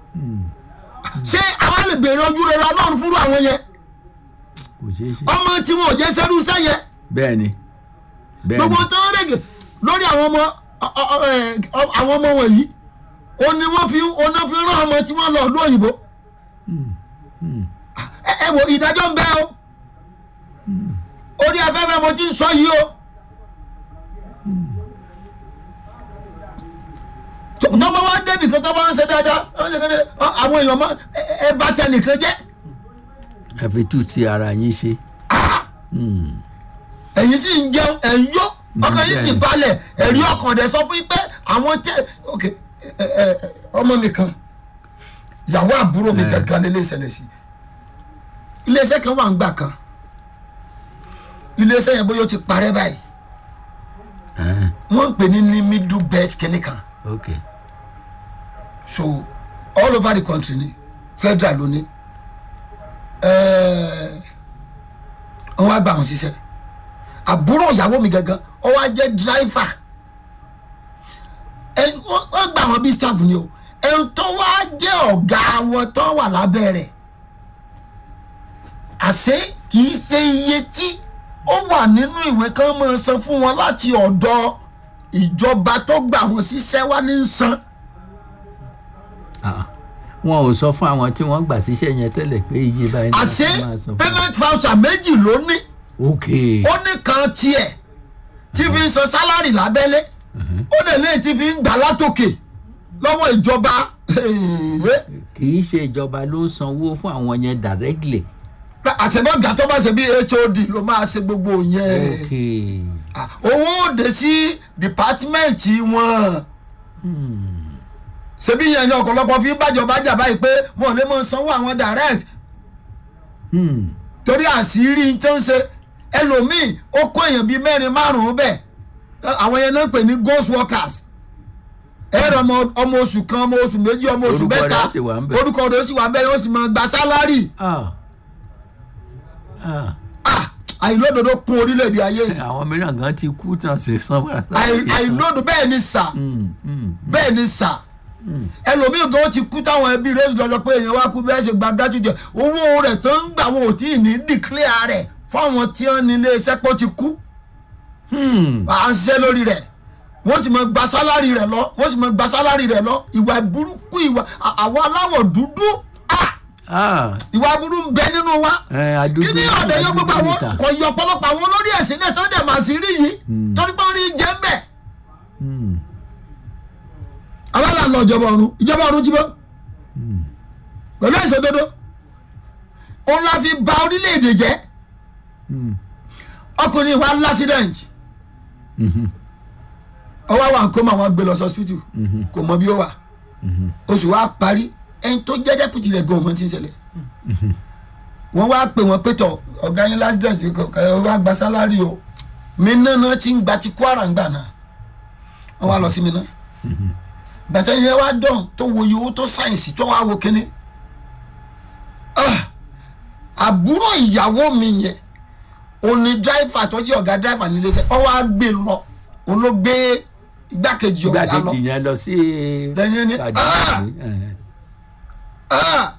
ṣé àwọn lè béèrè ojú rere ọlọ́run fúnra àwọn yẹn kò ṣeé ṣe. ọmọ tí wọn ò jẹ́ sẹ́rú sẹ́yẹ bẹ́ẹ̀ ni bẹ́ẹ̀ gbogbo ni tó ń règè lórí àwọn ọmọ ọ- ọ- ọ- ẹ, ọ- àwọn ọmọ wọ̀nyí ó ní wọ́n fi ó ní wọ́n fi rán ọmọ tí wọ́n lọ ìlú òyìnbó ẹ ẹ wo ìdájọ́ ń bẹ o orí afẹ́fẹ́ mo ti ń sọ yìí o tó- tọ́mọ wa débì kan tọ́mọ wa ń ṣe dáadáa ẹ wọ́n ṣe kéde, ọ, àwọn èèyàn mọ ẹ ẹ bá tẹ nìkan jẹ́ ẹ fi tú ti ara yín ṣe. ẹ̀yin sì ń jẹun ẹ̀ ń yó ọkàn yìí sì bẹ́ẹ̀ni. balẹ̀ ẹ̀rí ọkàn dẹ̀ sọ fún yín pé àwọn tẹ ok ẹ ẹ ẹ, ọmọ mi kan ìyàwó àbúrò mi kankan lélẹ̀ ìṣẹ̀lẹ̀ sí iléeṣẹ́ kan wà ń gbà kan iléeṣẹ́ yẹn bóyá ó ti parẹ́ báyìí Ah, wọ́n ń pè ní ní middle belt kìnìún kan ok so all over the country ni federal ló ní ẹẹ wọn á gbà wọn ṣiṣẹ́ àbúrò ìyàwó mi gangan ó wá jẹ́ driver ẹ wọ́n wọ́n gbà wọn bí staff ni o ẹn tó wá jẹ́ ọ̀gá wọn tó wà lábẹ́ rẹ̀ àṣé kì í ṣe iye tí ó wà nínú ìwé kan máa san fún wọn láti ọ̀dọ̀ ìjọba tó gbà wọn ṣiṣẹ́ wá ní san. Ah, wọn ò sọ fún àwọn tí wọ́n gbà síṣẹ́ yẹn tẹ́lẹ̀ pé iye báyìí ni àṣé wọ́n máa san fún payment voucher méjì ló ní wọn. ok ó ní kan tiẹ̀ tí fi ń san sálárì lábẹ́lé ó lè lé tí fi ń gbà látòkè lọ́wọ́ ìjọba kì í ṣe ìjọba ló ń sanwó fún àwọn yẹn directly. àṣebọ́gà tó bá ṣe bí hod ló máa ṣe gbogbo yẹn ok Ah, owó òde sí dìpátímẹ́ǹtì wọn ṣebí yẹn ni ọ̀pọ̀lọpọ̀ fi ń bàjọba jà báyìí pé wọn ò lè mọ sanwó àwọn direct hmm. torí àṣírí tó ń ṣe ẹlòmíì ó kó èèyàn bíi mẹ́rin márùn-ún bẹ́ẹ̀ àwọn yẹn náà ń pè ní ghost workers ẹ̀rọ ọmọ ọmọ oṣù kan ọmọ oṣù méjì ọmọ oṣù Orúkọ rẹ̀ mẹ́ta á sì wà ń bẹ̀. orúkọ rẹ̀ ó sì wà ń bẹ̀ wọ́n sì máa gba sálárì ah. Ah. Ah, àìlódodo kún orílẹ̀-èdè ayé yìí. àwọn mìíràn gan ti kú tán ṣe san padà. Àì- àìlódodo bẹ́ẹ̀ ni sà Hmm, hmm. bẹ́ẹ̀ ni sà ẹlòmíì gan ti kú táwọn ẹbí rẹ̀ lọ́jọ́ pé èèyàn wá kú bẹ́ẹ̀ ṣe gba dájú jẹ owó rẹ̀ tó ń gbà wọn ò tí ì ní dìklẹ́à rẹ̀ fáwọn tí wọ́n ní ilé iṣẹ́ pọ̀ ti kú. Hmm. à ń ṣiṣẹ́ lórí rẹ̀ wọ́n sì máa gba sálárì rẹ̀ lọ wọ́n sì máa gba sálárì rẹ̀ lọ ìwà burúkú ìwà à- àwọn aláwọ̀ dúdú ah, Ah. ìwà burú ń bẹ nínú wa ẹ adúgbò kí ni ọ̀dẹ̀ yọ gbogbo àwọn níta. kò yọ ọ̀pọ̀lọpọ̀ àwọn olórí ẹ̀sìn náà tó dẹ̀ máa sí rí yìí torí pé orí jẹ́ ń bẹ̀ Hmm. abala lọ ìjọba ọ̀run ìjọba ọ̀run jí bọ́ pẹ̀lú ìṣòdodo òun la fi ba orílẹ̀-èdè jẹ́ Hmm. ọkùnrin wa lásìdẹ̀ǹtì Mhm. ọwọ́ wa nǹkan mọ̀ àwọn gbé lọ sọ́sìpítù kò mọ bí ó wà oṣù wa parí ẹni tó jẹ́ dẹ́pùtì rẹ̀ gan ọmọ tí ń ṣẹlẹ̀ wọ́n wá pè wọ́n pé tọ̀ ọ̀gá yín lásìdẹ̀ǹtì kọ̀ wá gba sálárì o mi náà náà ti ń gba ti kwara ń gbà náà wọ́n wá lọ sí mi náà bàtà yẹn wá dán tó wo iye owó tó sáyẹ̀nsì tó wá wo kínní Ah! àbúrò ìyàwó mi yẹn òní dráìfà tó jẹ́ ọ̀gá dráìfà nílé iṣẹ́ ọ wá gbé lọ òun ló gbé igbákejì ọ̀gá lọ igbákejì yẹn lọ sí. Lẹ́yìn ní, Kàdúrà ah! ní, eh. Ah!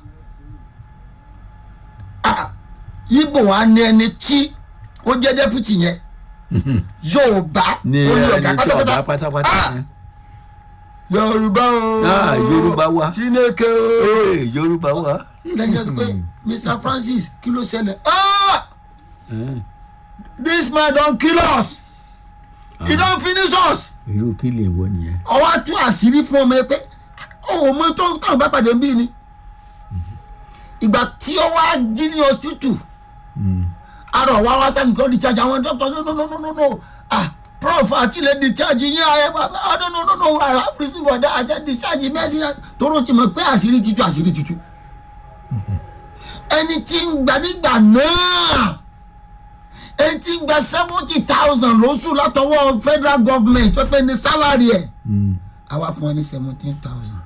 Ah! ibo wa ní ẹni tí ó jẹ́ dẹ́pútì yẹn yorùbá ní olú ẹni ọ̀gá tí ọ̀gá pátápátá pátápátá. Ah! yẹn. yorùbá o Ah, Yorùbá wa. chineke o Ee, yorùbá wa. lẹ́yìn ọ̀sẹ̀ pé mr francis kí ló ṣẹlẹ̀ ah Eh, this man don kill us he don finish us irú kí lè wọ nìyẹn. ọwọ́ á tú àṣírí fún ọmọ ẹ pé ọ̀hún mọ tó táwọn bá pàdé ń bí ni ìgbà tí ó wá jí ní hospital arọ wa wá sẹ́ni kan discharge àwọn doctor no no no no no no ah prof àti lè discharge yín ayé bàbá ah no no no no i have reason for that àti discharge mẹ́rin tóró ti mọ̀ pé àṣírí ti tú àṣírí ti tú ẹni tí ń gbà nígbà náà ẹni tí ń gba seventy thousand lóṣù látọwọ́ federal government tó pé ní salary ẹ̀ àwa fún ọ ní seventeen thousand.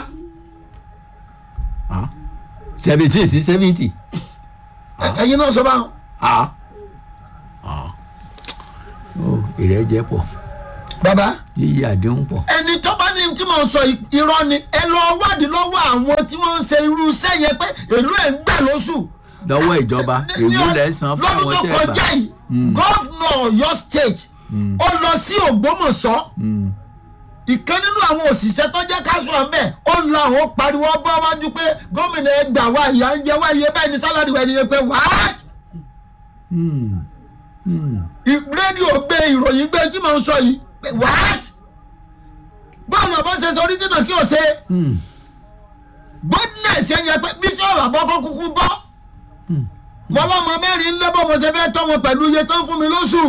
seventeen sí seventy. ẹyin náà sọ báwọn. ó ìrẹ́jẹ pọ̀. bàbá yíyí àdéhùn pọ̀ ẹni tó bá ní tí mo sọ i- irọ́ ni ẹ lọ wádìí lọ́wọ́ àwọn tí wọ́n ń ṣe irú iṣẹ́ yẹn pé èlò ẹ̀ ń gbà lóṣù. lọ́wọ́ ìjọba Ní- ní èlò ọ- lẹ̀ san fún lọ́dún àwọn tó tẹ́ ẹ kọjá bá yìí gọ́fúnà ọ̀yọ́ state ó lọ sí ògbómọ̀ṣọ́ ìkan nínú àwọn òṣìṣẹ́ tó jẹ́ káṣù ọ̀bẹ ó lọ àwọn pariwo bọ́ wájú pé gómìnà ẹ gbà wá ìyá ń jẹ wá iye bẹ́ẹ̀ ni sálárì wẹ̀ ni ẹ pé wáá rédíò gbé ìròyìn gbé tí mò ń sọ yìí pé what bọ́ọ̀lù ọ̀bọ ṣe sọ oríjìnà kí o ṣe goodness yẹn yẹ pé bíṣọ̀bù àbọ̀kọ́ kúkú bọ́ mọ́lọ́mọ mẹ́rin lẹ́bọ̀ mo ṣe fẹ́ tọ́ wọn pẹ̀lú iye tó ń fún mi lóṣù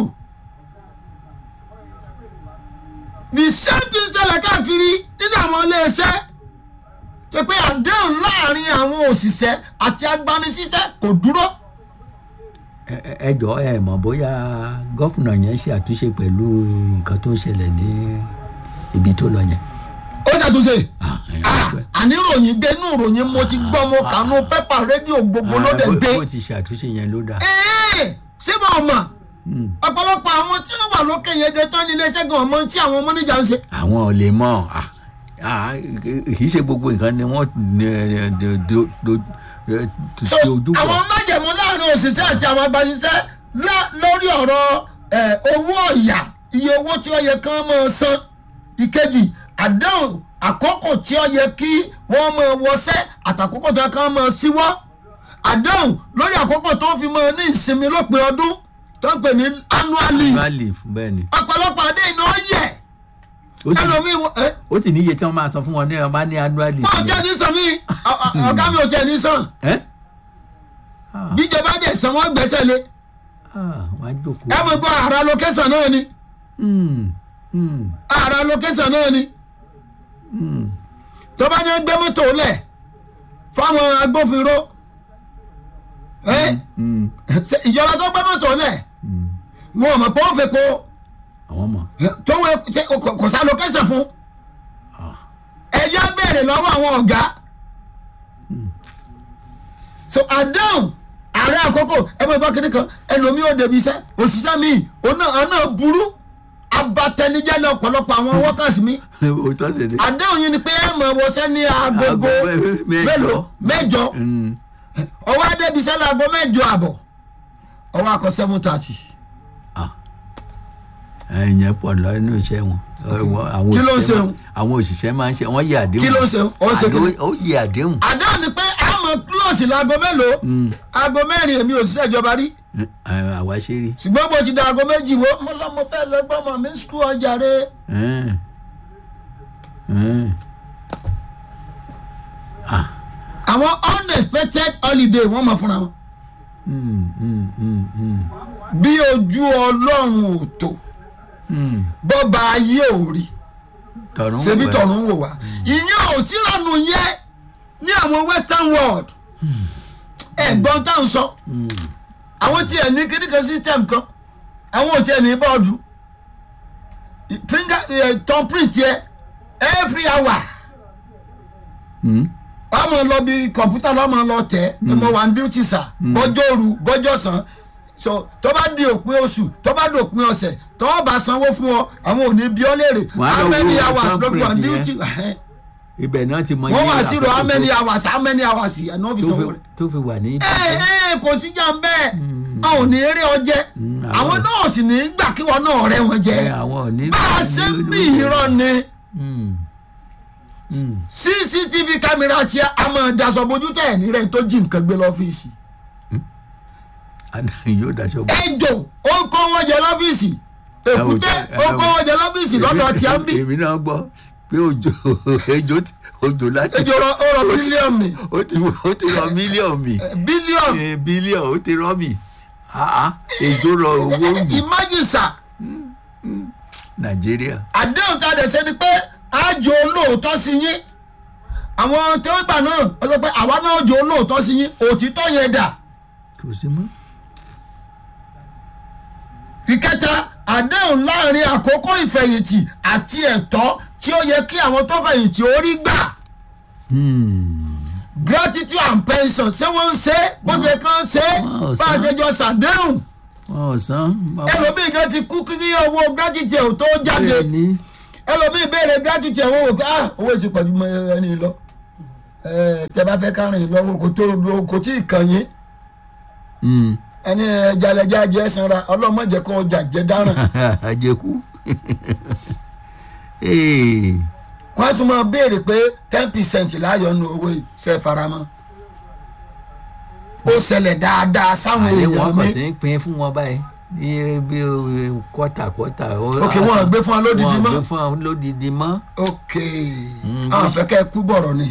the same thing ṣẹlẹ̀ káàkiri nínú àwọn iléeṣẹ́ ṣe pé àdéhùn láàrin àwọn òṣìṣẹ́ àti agbanisíṣẹ́ kò dúró. Ẹ- ẹ- ẹ jọ ẹ mọ̀ bóyá gọ́fúnà yẹn ṣe àtúnṣe pẹ̀lú nǹkan tó ń ṣẹlẹ̀ ní ibi tó lọ yẹn. ó ṣàtúnṣe Ah, ẹ- Ah, àní ròyìn gbé inú ròyìn mo ti gbọ́ mo kànú pépà rédíò gbogbo ló dẹ̀ Ah, bó- gbé bó ti ṣe àtúnṣe yẹn ló dáa. Ẹ́ẹ̀, ṣé mo mọ̀ ọ̀pọ̀lọpọ̀ àwọn tí wọ́n wà lókè yẹn gẹ́gẹ́ tán ní iléeṣẹ́ gan ọmọ tí àwọn mọ́níjà ń ṣe. àwọn ò lè mọ̀ ah, ah, kì í ṣe gbogbo nǹkan ni wọ́n eh, do- do- do- eh, so ti ojú bọ̀. àwọn májèmú láàrin òṣìṣẹ́ àti àwọn agbanisẹ́ lá- lórí ọ̀rọ̀ ẹ̀, owó ọ̀yà iye owó tí ó yẹ kán máa san ìkejì àdéhùn àkókò tí ó yẹ kí wọ́n máa wọṣẹ́ àtàkókò tí wọ́n kàn máa síwọ́ àdéhùn lórí àkókò tó fi máa ní ìsinmi lópin ọdún tó ń pè ní annual leave annual leave bẹ́ẹ̀ ni. ọ̀pọ̀lọpọ̀ àdéhùn náà yẹ ó sì ẹlòmíì wọ- ẹ ó sì níye tí wọ́n máa san fún wọn ní ọba ní annual leave. wọ́n jẹ́ ní sàn mí ọ- ọ- ọ̀gá mi ò jẹ́ ní sàn ẹ́ Ah, bíjọba dẹ̀ sàn wọ́n gbẹ́sẹ̀ lé ah, wọ́n á jókòó. ẹ mọ̀ gbọ́ àrà lókẹ́sàn náà ni Hmm, hmm, àrà lókẹ́sàn náà ni tó bá ní gbé mọ́tò lẹ̀ fáwọn agbófinró ẹ hmm, ṣe ìjọba tó gbé mọ́tò lẹ̀ hmm. wọn ò mọ̀ pé ó fẹ́ kó àwọn mọ̀. tó wẹ ṣe kò- kò sá lókẹ́sàn fún ẹ̀yà béèrè lọ́wọ́ àwọn ọ̀gá so àdáhùn ààrẹ àkókò ẹ bọ́ ìbá kiri kan ẹlòmíì ò débi iṣẹ́ òṣìṣẹ́ mi òun náà ọ̀nà burú abatẹnijẹ́ lọ ọ̀pọ̀lọpọ̀ àwọn workers mi òótọ́ sì ni. àdéhùn yìí ni pé ẹ mọ̀ wọṣẹ́ ní agogo Aago mẹ́- mẹ́jọ. mélòó mẹ́jọ Hmm, ọwọ́ adébísẹ́ láago mẹ́jọ àbọ̀ ọwọ́ akọ seven thirty ah. ẹ̀yìn pọ̀ lọ́nà iṣẹ́ wọn. Àwọn- àwọn Kí ló ń òṣìṣẹ́ ṣe máa- àwọn òṣìṣẹ́ máa ń ṣe wọ́n yẹ àdéhùn. Kí ló ń ṣe? Ó ń ṣe kí ni? Àdó- ó yẹ àdéhùn. àdéhùn ni pé ẹ mọ̀ close láago mélòó aago mẹ́rin èmi òṣìṣẹ́ ìjọba rí Eh, àwa ṣe rí. ṣùgbọ́n bó ti da aago méjì wo mo lọ mo fẹ́ lọ gbọ́mọ mi skul ọjà rẹ Eh. Eh. àwọn unexpected holiday wọ́n mọ̀ fúnra wọn Hmm, hmm, hmm, hmm, bí ojú ọlọ́run ò tó hmm. bọ́ba ayé ò rí tọ̀run ṣebí wẹ̀. tọ̀run wò wá ìyẹn ò sírànù yẹn ní àwọn western world ẹ̀gbọ́n tá à ń sọ àwọn tí ẹ̀ ní kíníkan system kan àwọn ò tí ẹ̀ ní bọ́ọ̀dù finger eh, thumbprint yẹ every hour Hmm. ọmọ lọ bí kọ̀ǹpútà lọ́mọ lọ tẹ̀ ọmọ wa ń duty sir bọ́jọ́ òru bọ́jọ́ sàn so tó bá di òpin oṣù tó bá di òpin ọ̀sẹ̀ tó o bá sanwó fún ọ àwọn ò ní bí ọ léèrè Wàá lọ how many wo hours ló fi wà ní thumbprint duty ibẹ̀ náà ti mọ wọ́n wá iye sí ro àkókò how many tó- hours how many hours yẹn náà fi tó sanwó fi- rẹ̀. tó fi wà ní. ẹ ẹ kò sí jà ń bẹ́ẹ̀ a ò ní eré ọjẹ́ àwọn- àwọn náà sì ní gbà kí wọn náà rẹ́ wọn jẹ ẹ àwọn ò ní. bá a ṣe ń bí irọ́ ni Hmm. Hmm. cctv kámẹ́rà tí a máa daṣọ bójú tẹ̀ ní rẹ̀ tó jí nǹkan gbé lọ́fíìsì adáyé yóò daṣọ bò. ejò ó ń kó wọn jẹ lọ́fíìsì èkúté ó ń kó wọn jẹ lọ́fíìsì lọ́dọ̀ tí a ń bì èmi náà gbọ́ pé òjò ejò ti- òjò láti. ejò rọ ó rọ bílíọ̀nù mi ó ti ó ti rọ mílíọ̀nù mi bílíọ̀nù Eh, bílíọ̀nù ó ti rọ mi Ah, ah, ejò rọ owó mi imagine sir nàìjíríà. àdéhùn tá a dẹ̀ ṣe ni pé àjò olóòótọ́ sí yín àwọn tí wọ́n gbà náà wọ́n sọ pé àwa náà jò olóòótọ́ sí yín òtítọ́ yẹn dà kò sí mọ́. ìkẹta àdéhùn láàrin àkókò ìfẹ̀yìntì àti ẹ̀tọ́ tí ó yẹ kí àwọn tó fẹ̀yìntì ó rí gbà gratitude and pension ṣé wọ́n ń ṣe é bó ṣe kàn ń ṣe é Wọ́n ò bá a san. ṣe jọ ṣàdéhùn wọn ò san. ẹlòmíì kan ti kú kí owó gratitude ò tó jáde bẹ́ẹ̀ ni ẹlòmíì béèrè gratitude ẹ̀wọ̀n wò pé ah owó ti pọ̀jù mọ́ ẹni lọ ẹ tẹ bá fẹ́ kárìn lọ́wọ́ kò tó kò tí ì kàn yín Mm. ẹni ẹjalẹjà jẹ sanra ọlọmọdé kọ ọjà jẹ dáràn àjẹkù Ee, wọn á tún máa béèrè pé ten percent láàyò nu owó yìí ṣe faramọ́ ó ṣẹlẹ̀ dáadáa sáwọn àlẹ́ wọn èèyàn kàn mi sí ń pín fún wọn báyìí bí bí kọ́tà kọ́tà. ok wọn gbé fún wa lódìdí wọn mọ́ gbé fún wọn lódìdí mọ́ ok Mm, àwọn fẹ́ kẹ́ ẹ kú bọ̀rọ̀ ni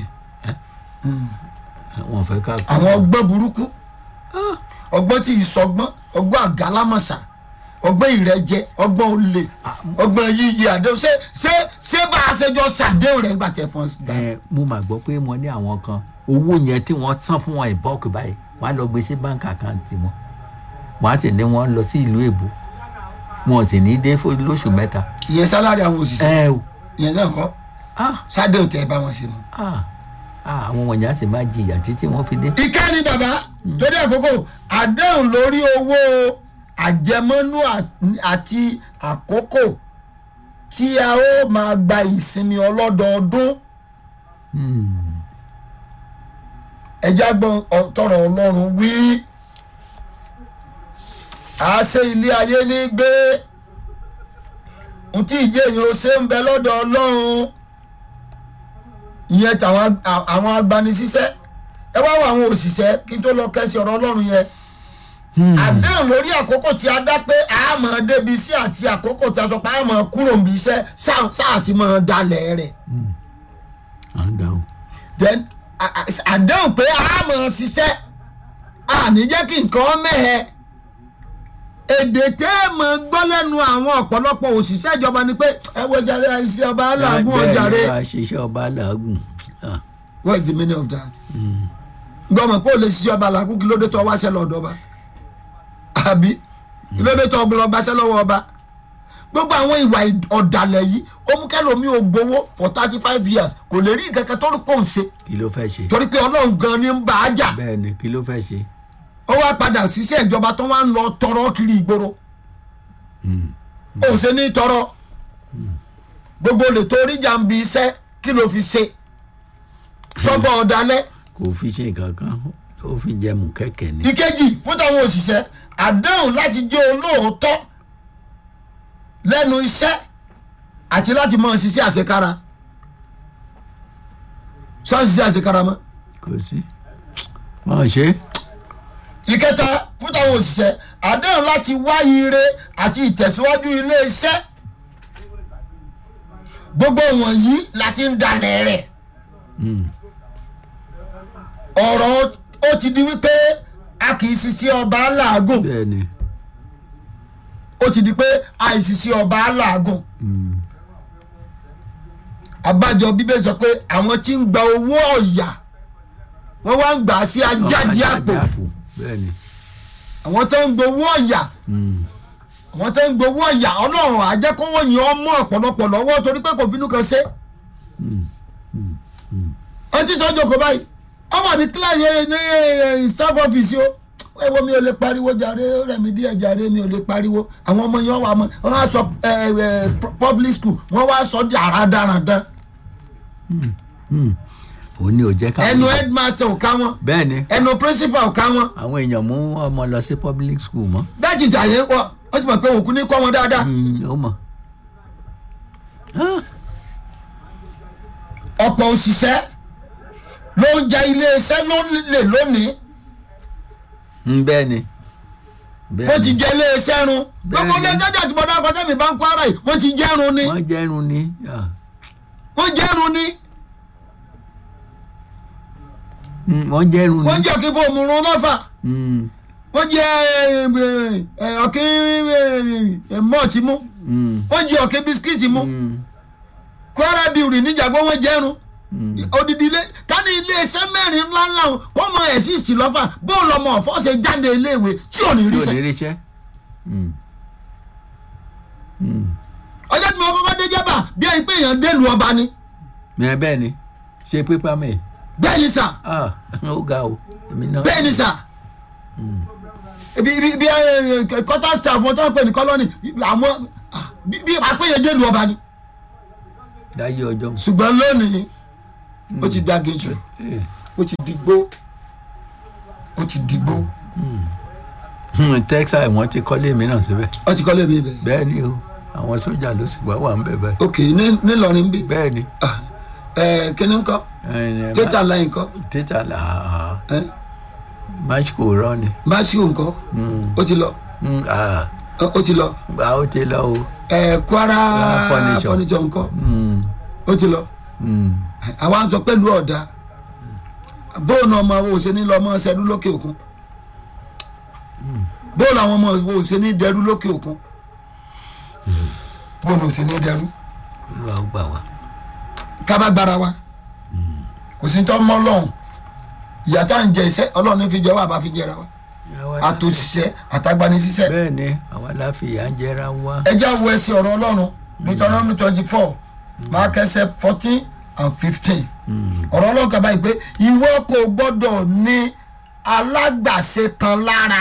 wọn fẹ́ ká kú. àwọn ọgbọ́n burúkú ọgbọ́n tí ìsọgbọ́n ọgbọ́n àgálámọ̀sà ọgbọ́n ìrẹ́jẹ ọgbọ́n olè ọgbọ́n yíyí àdéhùn ṣé ṣé ṣé bá a ṣe jọ ṣàdéhùn rẹ̀ nígbà tẹ fún ọ. ẹ mo mà gbọ́ pé mo ní àwọn kan owó yẹn tí wọ́n san fún wọn ìbọ́ọ̀kì báyìí wọ́n á lọ gbé sí báńkì àkáǹtì wọn wọ́n á sì ní wọ́n lọ sí ìlú èbó wọn ò sì ní dé fún lóṣù mẹ́ta. ìyẹn sálárì àwọn òṣìṣẹ́ ẹ o ìyẹn náà kọ́ ah ṣàdéhùn tẹ ẹ bá wọn ṣe nù. ah ah àwọn wọ̀nyí á sì máa jìyà títí wọ́n fi dé. ìkànnì bàbá torí àkókò àdéhùn lórí owó àjẹmọ́nú à- àti àkókò tí a ó máa gba ìsinmi ọlọ́dọọdún ẹjá gbọ́n ọ- tọrọ ọlọ́run wí àṣẹ ilé ayé ní gbé ntí ìjẹ́ èèyàn ó ṣe ń bẹ lọ́dọ̀ ọlọ́run ìyẹn tàwọn a- àwọn agbanisíṣẹ́ ẹ wá wọ àwọn òṣìṣẹ́ kí n tó lọ kẹ́sì ọ̀rọ̀ ọlọ́run yẹn àdéhùn lórí àkókò tí a dá pé a máa débi iṣẹ́ àti àkókò tí a sọ pé a máa kúrò níbi iṣẹ́ sáà sáà ti máa dalẹ̀ rẹ̀ à ń dáhùn. then a- a- àdéhùn pé a máa ṣiṣẹ́ àní jẹ́ kí nǹkan mẹ́hẹ èdè tẹ́ ẹ mọ̀ gbọ́ lẹ́nu àwọn ọ̀pọ̀lọpọ̀ òṣìṣẹ́ ìjọba ni pé ẹ wo jàre iṣẹ́ ọba aláàgùn ọjàre bẹ́ẹ̀ ni wàá ṣiṣẹ́ ọba làágùn. Ah, what is the meaning of that gbọ́mọ̀ pé o lè ṣiṣẹ́ ọba làágùn kí ló dé tó wá ṣẹ́ lọ́dọ̀ ọba àbí kí ló dé tó lọ bá ṣẹ́ lọ́wọ́ ọba gbogbo àwọn ìwà ọ̀dàlẹ̀ yìí ó mú kẹ́lòmí ò gbowó for thirty five years kò lè rí nǹkan kan tó rí pò ń ṣe kí ló fẹ́ ṣe. torí pé ọlọ́run gan ni ń bá a jà bẹ́ẹ̀ ni kí ló fẹ́ ṣe. ó wá padà ṣiṣẹ́ ìjọba tó wá ń lọ tọrọ kiri ìgboro ó ṣe ní tọrọ gbogbo lè torí jàǹbí iṣẹ́ kí ló fi ṣe sọ́bọ̀ ọ̀dàlẹ̀ kò fi ṣe nǹkan kan ó fi jẹmu kẹ̀kẹ́ ni. ìkejì fún táwọn òṣìṣẹ́ àdéhùn láti jẹ́ olóòótọ́ lẹ́nu iṣẹ́ àti láti mọ̀ ṣiṣẹ́ àṣekára sọ́ọ́ ṣiṣẹ́ àṣekára mọ́. kò sí. máa ṣe é. ìkẹta fún táwọn òṣìṣẹ́ àdéhùn láti wá ire àti ìtẹ̀síwájú ilé-iṣẹ́ gbogbo wọ̀nyí láti ń dalẹ̀ rẹ̀ ọ̀rọ̀ ó ti di wípé a kì í ṣiṣẹ́ ọba làágùn bẹ́ẹ̀ ni. ó ti di pé àìsísí ọba làágùn àbájọ bíbélì sọ pé àwọn tí ń gba owó ọ̀yà wọ́n wá ń gbà á sí ajáde àpò bẹ́ẹ̀ ni. àwọn tó ń gbowó ọ̀yà àwọn tó ń gbowó ọ̀yà ọlọ́run àjẹkọ́wọ́ yìí ọmọ ọ̀pọ̀lọpọ̀ lọ́wọ́ torí pé kò finú kan ṣe. ẹ ti sọ jòkó báyìí ọmọ mi kílà yẹ ní staff office o ẹ wo mi ò lè pariwo jàre ó rẹ̀ mí díẹ̀ jàre mi ò lè pariwo àwọn ọmọ yẹn wà mọ́ wọ́n wá sọ ẹ ẹ public school wọ́n wá sọ di àràdàràdà òun ni ò jẹ́ ká. ẹnu headmaster ò ká wọn bẹ́ẹ̀ ni ẹnu principal ò ká wọn àwọn èèyàn mú ọmọ lọ sí public school mọ́. dájú ìjà yẹn wọ wọ́n ti mọ̀ pé òkú ní kọ́ wọn dáadáa. Mm, ó mọ̀. ọ̀pọ̀ òṣìṣẹ́ ló ń ja iléeṣẹ́ lólè lónìí Mm, bẹ́ẹ̀ ni. wọ́n ti ni. jẹ iléeṣẹ́ run gbogbo Bẹ́ẹ̀ni. iléeṣẹ́ jà tí mo dákọ̀ tẹ́mi bá ń kó ara yìí wọ́n ti jẹ́run ni wọ́n jẹ́rùn ni. Ah. wọ́n jẹ́run ni Mm, wọ́n jẹ́rùn ni. wọ́n jẹ́ kí fóònù run lọ́fà Mm, wọ́n jẹ́ ọ̀kín mọ́ọ̀tì mú mm, wọ́n jẹ́ ọ̀kín bisikíìtì mú mm, kwara biuri níjàgbọ́ wọ́n jẹ́run odidi ilé tani iléeṣẹ́ mẹ́rin ńláńlá wọn kọ́ mọ ẹ̀sìsì lọ́fà bóòlù ọmọ ọ̀fọ́ ṣe jáde iléèwé tí ò ní rí yóò sẹ́ ní ríṣẹ́. Mm. Mm. ọjọ́ tí mo kọ́kọ́ dé jẹ́bà bí ẹni pé èèyàn délùú ọba ni Mẹ bẹ́ẹ̀ ni ṣe pépà mẹ́ bẹ́ẹ̀ ni sà ah ó ga o èmi náà. bẹ́ẹ̀ ni sà bí bí bí kọ́tà staff wọn tó ń pè ní kọ́lọ́nì àwọn ah, bí bí àpéyẹ délùú ọba ni láyé ọjọ́ ṣùgbọ́n lónìí ó ti dàgé jù Eh, ó ti digbó ó ti digbó hmm, texas wọ́n ti kọ́lé mìíràn síbẹ̀ ó ti kọ́lé mi bẹ́ẹ̀. bẹ́ẹ̀ ni o àwọn sójà ló sì wá wà ń bẹ̀ bẹ́ẹ̀ ok ní nílọrin bí bẹ́ẹ̀ ni ẹ kíní ńkọ́ Eh, tẹ́tà láì ńkọ́ títà là á ẹ match kò rọ ni máṣíù ńkọ́ ó ti lọ Hmm, ah, ó ti lọ a ó ti lọ o ẹ kwara Ah, furniture. furniture ńkọ́ Hmm, ó ti lọ hmm. àwa ń sọ pẹ̀lú ọ̀dà bóònù ọmọ wo ṣe ní lọ́mọ ṣẹ́dú lókè òkun bóònù àwọn ọmọ wo ṣe ní dẹrú lókè òkun bóònù ṣe ní dẹrú olúwa ó gbà wá kábàgbára wa kò sí tọ́ mọ́ lọ́hùn ìyá tá à ń jẹ iṣẹ́ ọlọ́run ní fi jẹ́ wà bá fi jẹra wa Àwa la- àtòṣìṣẹ́ àtagbanisíṣẹ́ bẹ́ẹ̀ ni àwa láfìyà ń jẹra wá ẹ já wo ẹsẹ̀ ọ̀rọ̀ ọlọ́run Deuteronomy twenty four máa kẹsẹ̀ fourteen and fifteen ọ̀rọ̀ ọlọ́run kaba yìí pé ìwọ kò gbọ́dọ̀ ní alágbàṣe kan lára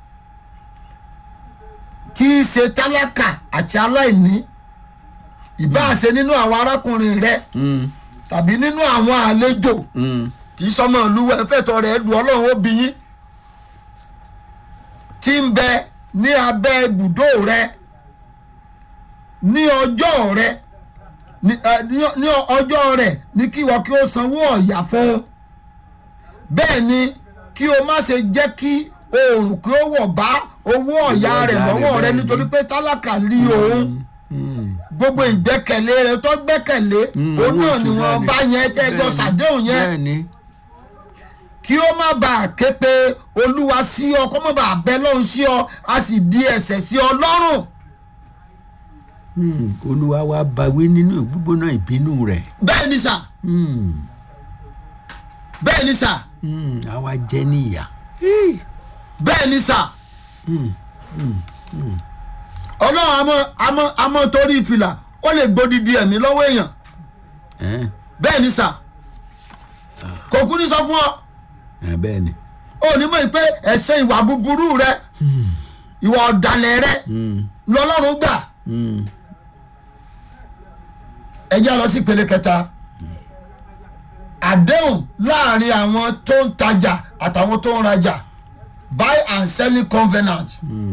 tí í ṣe tálákà àti aláìní ìbáṣe nínú àwọn arákùnrin rẹ Hmm, tàbí nínú àwọn àlejò hmm. kì í sọmọ ìlúwẹ fẹtọ rẹ du Ọlọ́run ó bí yín tí ń bẹ ní abẹ́ ibùdó rẹ ní ọjọ́ rẹ ní ẹ, ní- ní ọjọ́ rẹ ní kí ìwọ kí o sanwó ọ̀yà fún un bẹ́ẹ̀ ni kí o má ṣe jẹ́ kí oòrùn kí ó wọ̀ bá owó ọ̀yà Owó rẹ̀ ọ̀yà rẹ̀ lọ́wọ́ rẹ bẹ́ẹ̀ ni. nítorí pé tálákà lé òun Hmm. gbogbo ìgbẹ́kẹ̀lé rẹ tó gbẹ́kẹ̀lé Mm, òun owó náà ni oṣù náà wọ́n ni. bá yẹn tẹ́jọ́ Bẹ́ẹ̀ ni, sàdéhùn yẹn bẹ́ẹ̀ ni kí ó má bàa ké pe olúwa sí ọ kó má bàa bẹ lọ́hùn sí ọ a sì di ẹ̀ṣẹ̀ sí ọ lọ́rùn. Hmm, olúwa wa bawí nínú ìgbógbóná ìbínú rẹ̀ bẹ́ẹ̀ ni sà Hmm, bẹ́ẹ̀ ni sà hmm, àwa jẹ́ níyà bẹ́ẹ̀ ni sà ọlọ́run àmọ́ àmọ́ àmọ́ torí ìfìlà ó lè gbódìdí ẹ̀mí lọ́wọ́ èèyàn Eh, bẹ́ẹ̀ ni sà kò kú ní sọ fún ọ eh, bẹ́ẹ̀ ni ó ní mọ̀ pé ẹ̀ṣẹ̀ ìwà búburú rẹ ìwà ọ̀dàlẹ̀ rẹ Hmm, lọ́lọ́run gbà hmm. ẹ jẹ́ lọ sí ìpele kẹta àdéhùn láàrin àwọn tó ń tajà àtàwọn tó ń rajà buy and selling covenant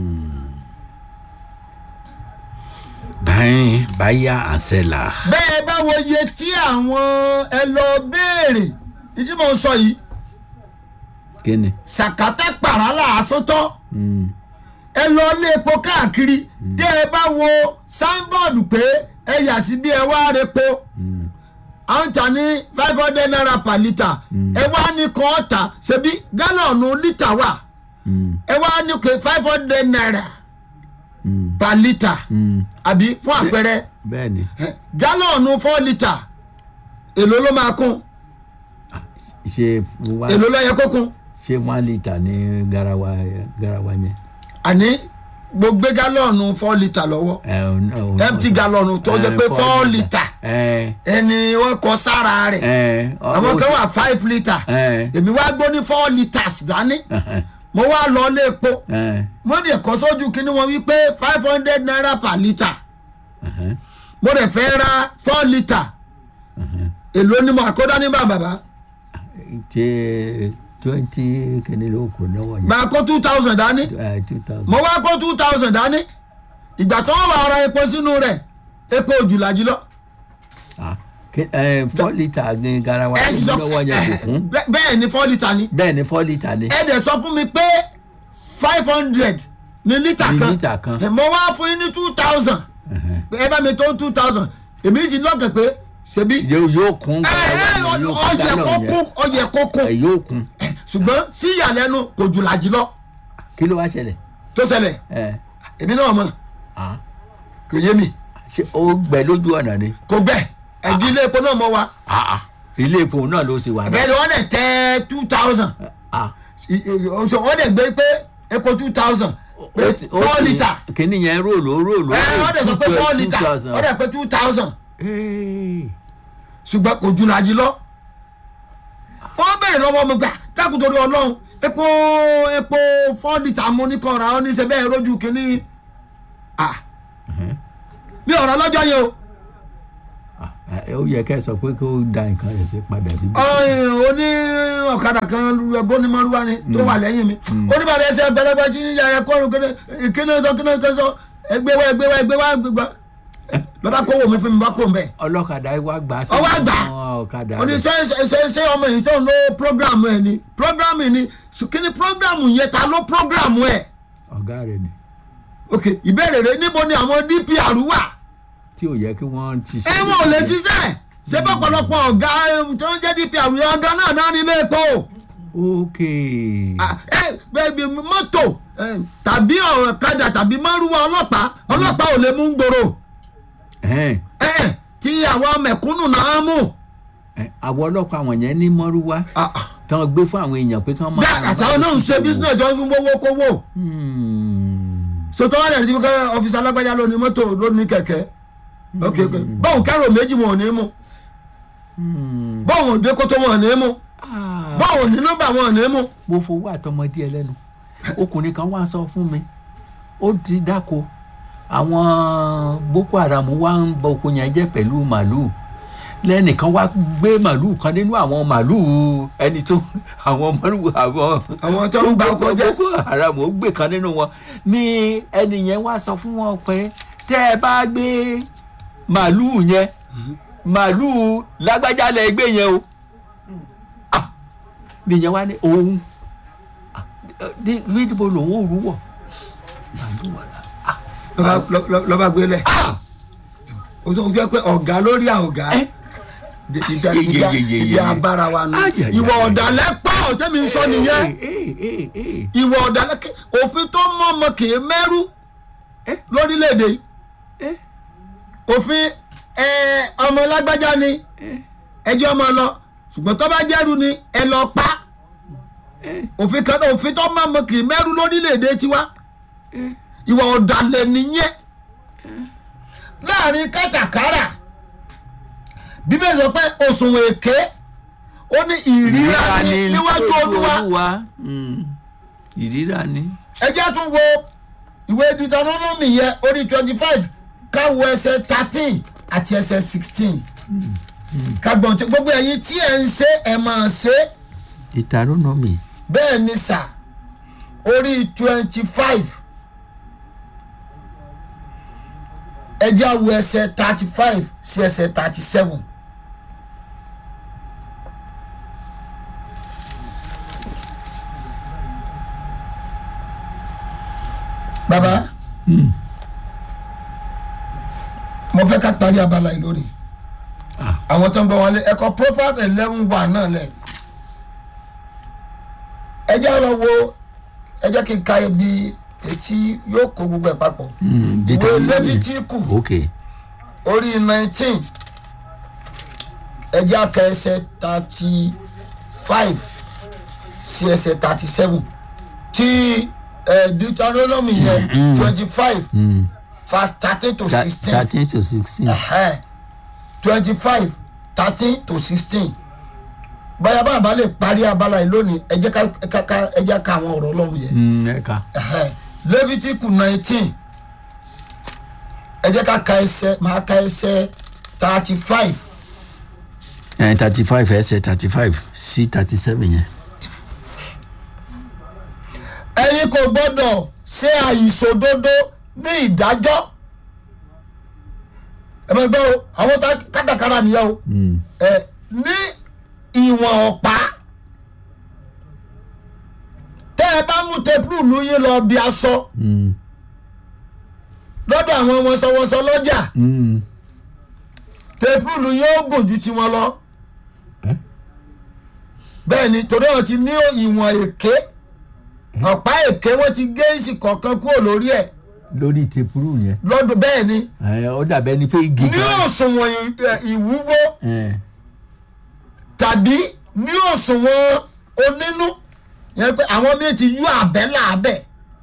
báyìí báyà àṣẹlà bẹ́ẹ̀ bá wo iye tí àwọn ẹ lọ béèrè ìdí mò ń sọ yìí kí ni sàkátà pàrà làásán tán Hmm, ẹ lọ lé epo káàkiri tẹ́ ẹ bá wo signboard pé ẹ yà sí bí ẹ wá repo hmm, à ń tà ní five hundred naira per litre ẹ wá ní kọ́ ọ̀tà ṣebí gálọ̀nù lítà wà hmm, ẹ wá ní pé five hundred naira hmm, per litre hmm. àbí fún àpẹẹrẹ bẹ́ẹ̀ ni ẹ, gálọ̀nù four litre èló ló máa kún ṣe wá èló ló yẹ kó kún ṣe one litre ní garawa garawa yẹn àní mo gbé gálọ̀nù four litre lọ́wọ́ ẹ ò náà ò náà empty gallon tó jẹ́ Eh, pé four four litre. litre ẹ ẹni wọ́n kọ sára rẹ̀ ẹ àwọn kan wà five litre ẹ èmi wá gbó ní four litres dání mo wá lọ lé epo ẹ mo dẹ̀ kọ́ sójú kí ni wọ́n wí pé five hundred naira per litre mo dẹ̀ fẹ́ ra four litre èló ni mo àkódá ní bá bàbá ṣe twenty kìíní ló kù lọ́wọ́ yẹn máa kó two thousand dání ẹ two thousand mo wá kó two thousand dání ìgbà tó wọ́n wà ra epo sínú rẹ̀ epo òjùlàjì lọ ah kí- ẹ four litre ní garawa ẹ sì sọ lọ́wọ́ yẹn kò kún bẹ́ẹ̀- bẹ́ẹ̀ ni four litre ni bẹ́ẹ̀ ni four litre ni ẹ dẹ̀ sọ fún mi pé five hundred ní lítà Ní kan lítà kan. ẹ, mo wá fún yín ní two thousand ẹ bá mi tó two thousand èmi sì lọ́kàn pé ṣebí yóò yóò kún ẹ ẹ garawa yẹn yóò kún ọyẹ gallon kó yẹn kún ọyẹ kó kún ẹ yóò kún ṣùgbọ́n sí ìyàlẹ́nu kò jù làjì lọ kí ló wá ṣẹlẹ̀ tó ṣẹlẹ̀ ẹ èmi náà mọ̀ ah kò yé mi ṣe ó gbẹ lójú ọ̀nà ni kò gbẹ ẹ̀dí ilé epo náà mọ̀ wa ah ah ilé epo náà ló sì wà náà bẹ́ẹ̀ ni wọ́n dẹ̀ tẹ́ two thousand ah wọ́n dẹ̀ gbé pé epo two thousand pé ó sì- ó four sì- litres kíní yẹn róòlù róòlù ẹ wọ́n dẹ̀ sọ pé four litres wọ́n dẹ̀ pé two thousand ṣùgbọ́n kò jù làjì lọ. wọ́n bẹ̀rẹ̀ lọ́wọ́ mi gbà dákun torí ọlọ́run epo epo four litre mo ní kọ́ra ó ní ṣe bẹ́ẹ̀ rójú kínní à mi ọ̀rọ̀ lọ́jọ́ yẹn o ẹ ó yẹ kẹ́ ẹ sọ pé kó da nǹkan rẹ̀ sí padà sí. ọ̀hìn oní ọ̀kadà kan bónímọ̀rúwá ni tó wà lẹ́yìn mi oníbàdàn ẹsẹ̀ bẹ̀rẹ̀bẹ̀ tí yíyá ẹ̀ kọ́run kíni sọ kíni sọ ẹgbẹ́ wa ẹgbẹ́ wa ẹgbẹ́ wa ẹgbẹ́ wa lọ́ba kó wò mí fún mi bá kó n bẹ́ẹ̀. ọlọ́kadà wa gbà á sí Ọwọ́ àgbà. àwọn ọ̀kadà ó ní rẹ̀. ṣe ṣe ṣe ọmọ yìí tó ń lo programu ẹ ni programu ni kíni programu yẹn ta ló programu ẹ ọ̀gá rẹ̀ ni ok ìbéèrè rẹ níbo ni àwọn dpr wà tí ò yẹ kí wọ́n ti ṣe. ẹ wọn ò lè ṣiṣẹ́ ṣé bọ́pọ̀lọpọ̀ ọ̀gá eh, tó ń jẹ́ dpr yẹn ọ̀gá náà náà nílé epo ok Ah, ẹ bẹẹbi mọ́tò eh, tàbí ọ̀kadà tàbí márùwá ọlọ́pàá ọlọ́pàá ò lè mú gbòòrò ẹ̀hẹ́n. ẹ ẹ tí àwọn mẹ̀kúnnù náà mú Ẹ, àwọn ọlọ́pàá àwọn yẹn ní mọ́rúwá Ah, ah. tí wọ́n gbé fún àwọn èèyàn pé kí wọ́n máa. bẹ́ẹ̀ àtàwọn náà ń ṣe business tó ń fi wọ́wọ́ kówó. Hmm. sọtọ́ wà lẹ́yìn tí wọ́n kẹ́ ọ́fíìsì alágbájá lónìí mọ́tò lónìí kẹ̀kẹ́ ok ok báwọn kẹ́rò méjì wọn ò ní mú Hmm. báwọn òde kótó wọn ò ní mú Ah, báwọn ní nọ́mbà wọn ò ní mú. mo fowó àtọmọdé ẹ lẹ́nu ọkùnrin kan wá sọ fún mi ó ti dáko àwọn boko haram wá ń bọ oko yẹn jẹ́ pẹ̀lú màlúù lẹ́nìkan wá gbé màlúù kan nínú àwọn màlúù ẹni tó àwọn màlúù àwọn àwọn tó ń gba ọkọ jẹ́ boko haram ó gbé kan nínú wọn ní ẹni yẹn wá sọ fún wọn pé tẹ́ ẹ bá gbé màlúù yẹn màlúù lágbájá lẹ gbé yẹn o Ah, nìyẹn wá ní òun Ah, ní níbo lòun ò rú wọ màlúù wà lá lọ́ba- lọ́- lọ́ba gbélé o sọ fẹ́ pé ọ̀gá lórí àọ̀gá ẹ ìdí ìdí ìdí abára wa nù Ay, ay, ay, ìwọ ay. ọ̀dàlẹ̀ pọ̀ tẹ́mi ń sọ nìyẹn ee ee ee ìwọ ọ̀dàlẹ̀ kí- òfin tó mọ́ ọmọ kì í mẹ́rú Eh? lórílẹ̀‐èdè yìí Eh? òfin ẹ, ọmọ lágbájá ni ẹjọ́ ọmọ lọ ṣùgbọ́n tó bá jẹ́rú ni ẹ lọ pa òfin kan òfin tó mọ́ ọmọ kì í mẹ́rú lórílẹ̀‐èdè tiwa ìwọ ọ̀dàlẹ̀ nìyẹn láàrin kátàkárà bíbélì sọ pé òṣùwọ̀n èké ó ní ìríra ní níwájú olúwa Mm. ìríra ni. ẹ jẹ́ tún wo ìwé deuteronomy yẹn orí twenty five káwo ẹsẹ̀ thirteen àti ẹsẹ̀ sixteen kagbọ̀n tí gbogbo ẹ̀yin tí ẹ̀ ń ṣe ẹ̀ máa ṣe Deuteronomy bẹ́ẹ̀ ni sà orí twenty five ẹ jẹ́ àwo ẹsẹ̀ thirty five sí ẹsẹ̀ thirty seven. baba mo fẹ́ ká parí abala yìí lónìí Ah. àwọn tó ń bọ̀ wọlé ẹ̀kọ́ profile eleven wà náà lẹ̀ ẹ jẹ́ lọ wo ẹ jẹ́ kí n ka ibi etí yóò kó gbogbo ẹ̀ papọ̀ Mm, ìwé Deuteronomy. lẹ́fítíkù ok orí nineteen ẹ jẹ́ aka ẹsẹ̀ thirty five sí ẹsẹ̀ thirty seven tí ẹ deuteronomy yẹn twenty five Mm. verse thirteen to Thir- sixteen thirteen to sixteen twenty five thirteen to sixteen báyà bá a bá lè parí abala yìí lónìí ẹ jẹ́ ká ká- ká ẹ jẹ́ ká àwọn ọ̀rọ̀ ọlọ́run yẹn Mm, ẹ̀ka levitiku nineteen ẹ jẹ́ ká ka ẹsẹ̀ máa ka ẹsẹ̀ thirty five thirty five ẹsẹ̀ thirty five sí thirty seven yẹn. ẹ̀yin kò gbọ́dọ̀ ṣe àìṣòdodo ní ìdájọ́ ẹ bẹ gbọ́ o àwọn tá- kátàkárà nìyẹn o Mm. ẹ ní ìwọ̀n ọ̀pá tẹ́ ẹ bá mú tepurulu yín lọ bí aṣọ Mm. lọ́dọ̀ àwọn wọ̀nsọ̀wọ̀nsọ lọ́jà Mm. tepurulu yóò gùn ju tiwọn lọ Eh? bẹ́ẹ̀ ni torí wọn ti ní ìwọ̀n èké ọ̀pá èké wọ́n ti gé ìsì kọ̀ọ̀kan kúrò lórí ẹ̀ lórí tepuru yẹn lọ́dún bẹ́ẹ̀ ni ẹ, ó dàbẹ́ ni pé igi ní òṣùwọ̀n ì- ẹ, ìwúwo ẹ, tàbí ní òṣùwọ̀n onínú yẹn pé àwọn míì ti yú àbẹ́ làbẹ́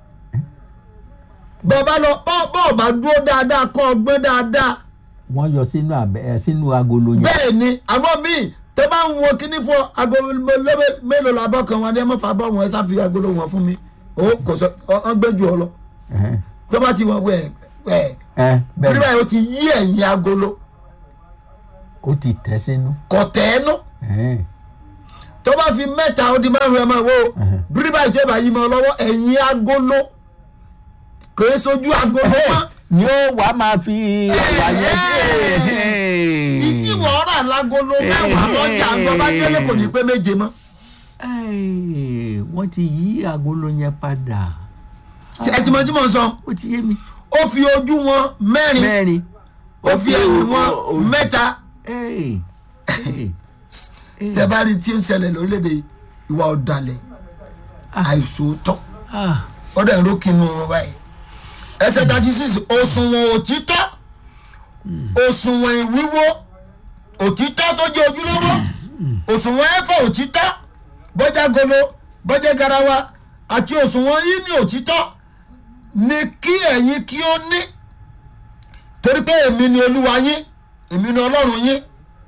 bọ́ọ̀bá lọ bọ́- bọ́ọ̀bá dúró dáadáa kọ́ ọ gbé dáadáa wọ́n yọ sínú abẹ ẹ, sínú agolo yẹn. bẹ́ẹ̀ ni àwọn míì tẹ bá ń wo kíní fún agolo mélòó- mélòó làbọ̀ kan wọn ni ẹ má fa bọ́ wọn ẹ sáfi agolo wọn fún mi ó kò sọ ọ gbé jù ọ lọ Ẹhẹ́n. tó bá ti wọ wẹ wẹ ẹ torí bẹ́ẹ̀ báyìí ó ti yí ẹ̀yìn agolo kó ó ti tẹ̀ sínú. kò tẹ́ ẹ́ nú Ẹ̀hẹ́n. tó bá fi mẹ́ta ó di márùn ẹ̀ máa wo Mhm. bíríbà ìjọba yìí mọ́ lọ́wọ́ ẹ̀yìn agolo kò é sojú agolo mọ́ ni ó wàá máa fi ẹ̀wà yẹn sí. ìtí wọ́n rà lágolo mẹ́wàá lọ́jà àgbọ̀ bá délé kò ní pé méje mọ́ Ẹ́ẹ̀, wọ́n ti yí agolo yẹn padà. Ṣé ẹ ti mọ tí mo sọ ó ti yé mi. ó fi ojú wọn mẹ́rin mẹ́rin. ó fi ẹ̀yìn wọn o- mẹ́ta Ẹ́ẹ̀, ẹ́ẹ̀, ẹ́ẹ̀. tẹ́ bá rí tí ń ṣẹlẹ̀ lórílẹ̀‐èdè ìwà ọ̀dàlẹ̀ àìsòótọ́ Ah, ọ̀dà ìrókìnnú wọn báyìí ẹsẹ̀ thirty six òṣùwọ̀n òtítọ́ òṣùwọ̀n ìwíwó òtítọ́ tó jẹ́ ojúlówó òṣùwọ̀n ẹ̀fọ́ òtítọ́ bọ́jà golo bọ́jà garawa àti òṣùwọ̀n yìí ní òtítọ́ ni kí ẹ̀yin kí ó ní torí pé èmi ni olúwa yín èmi ni ọlọ́run yín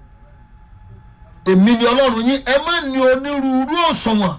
èmi ni ọlọ́run yín ẹ má ní onírúurú òṣùwọ̀n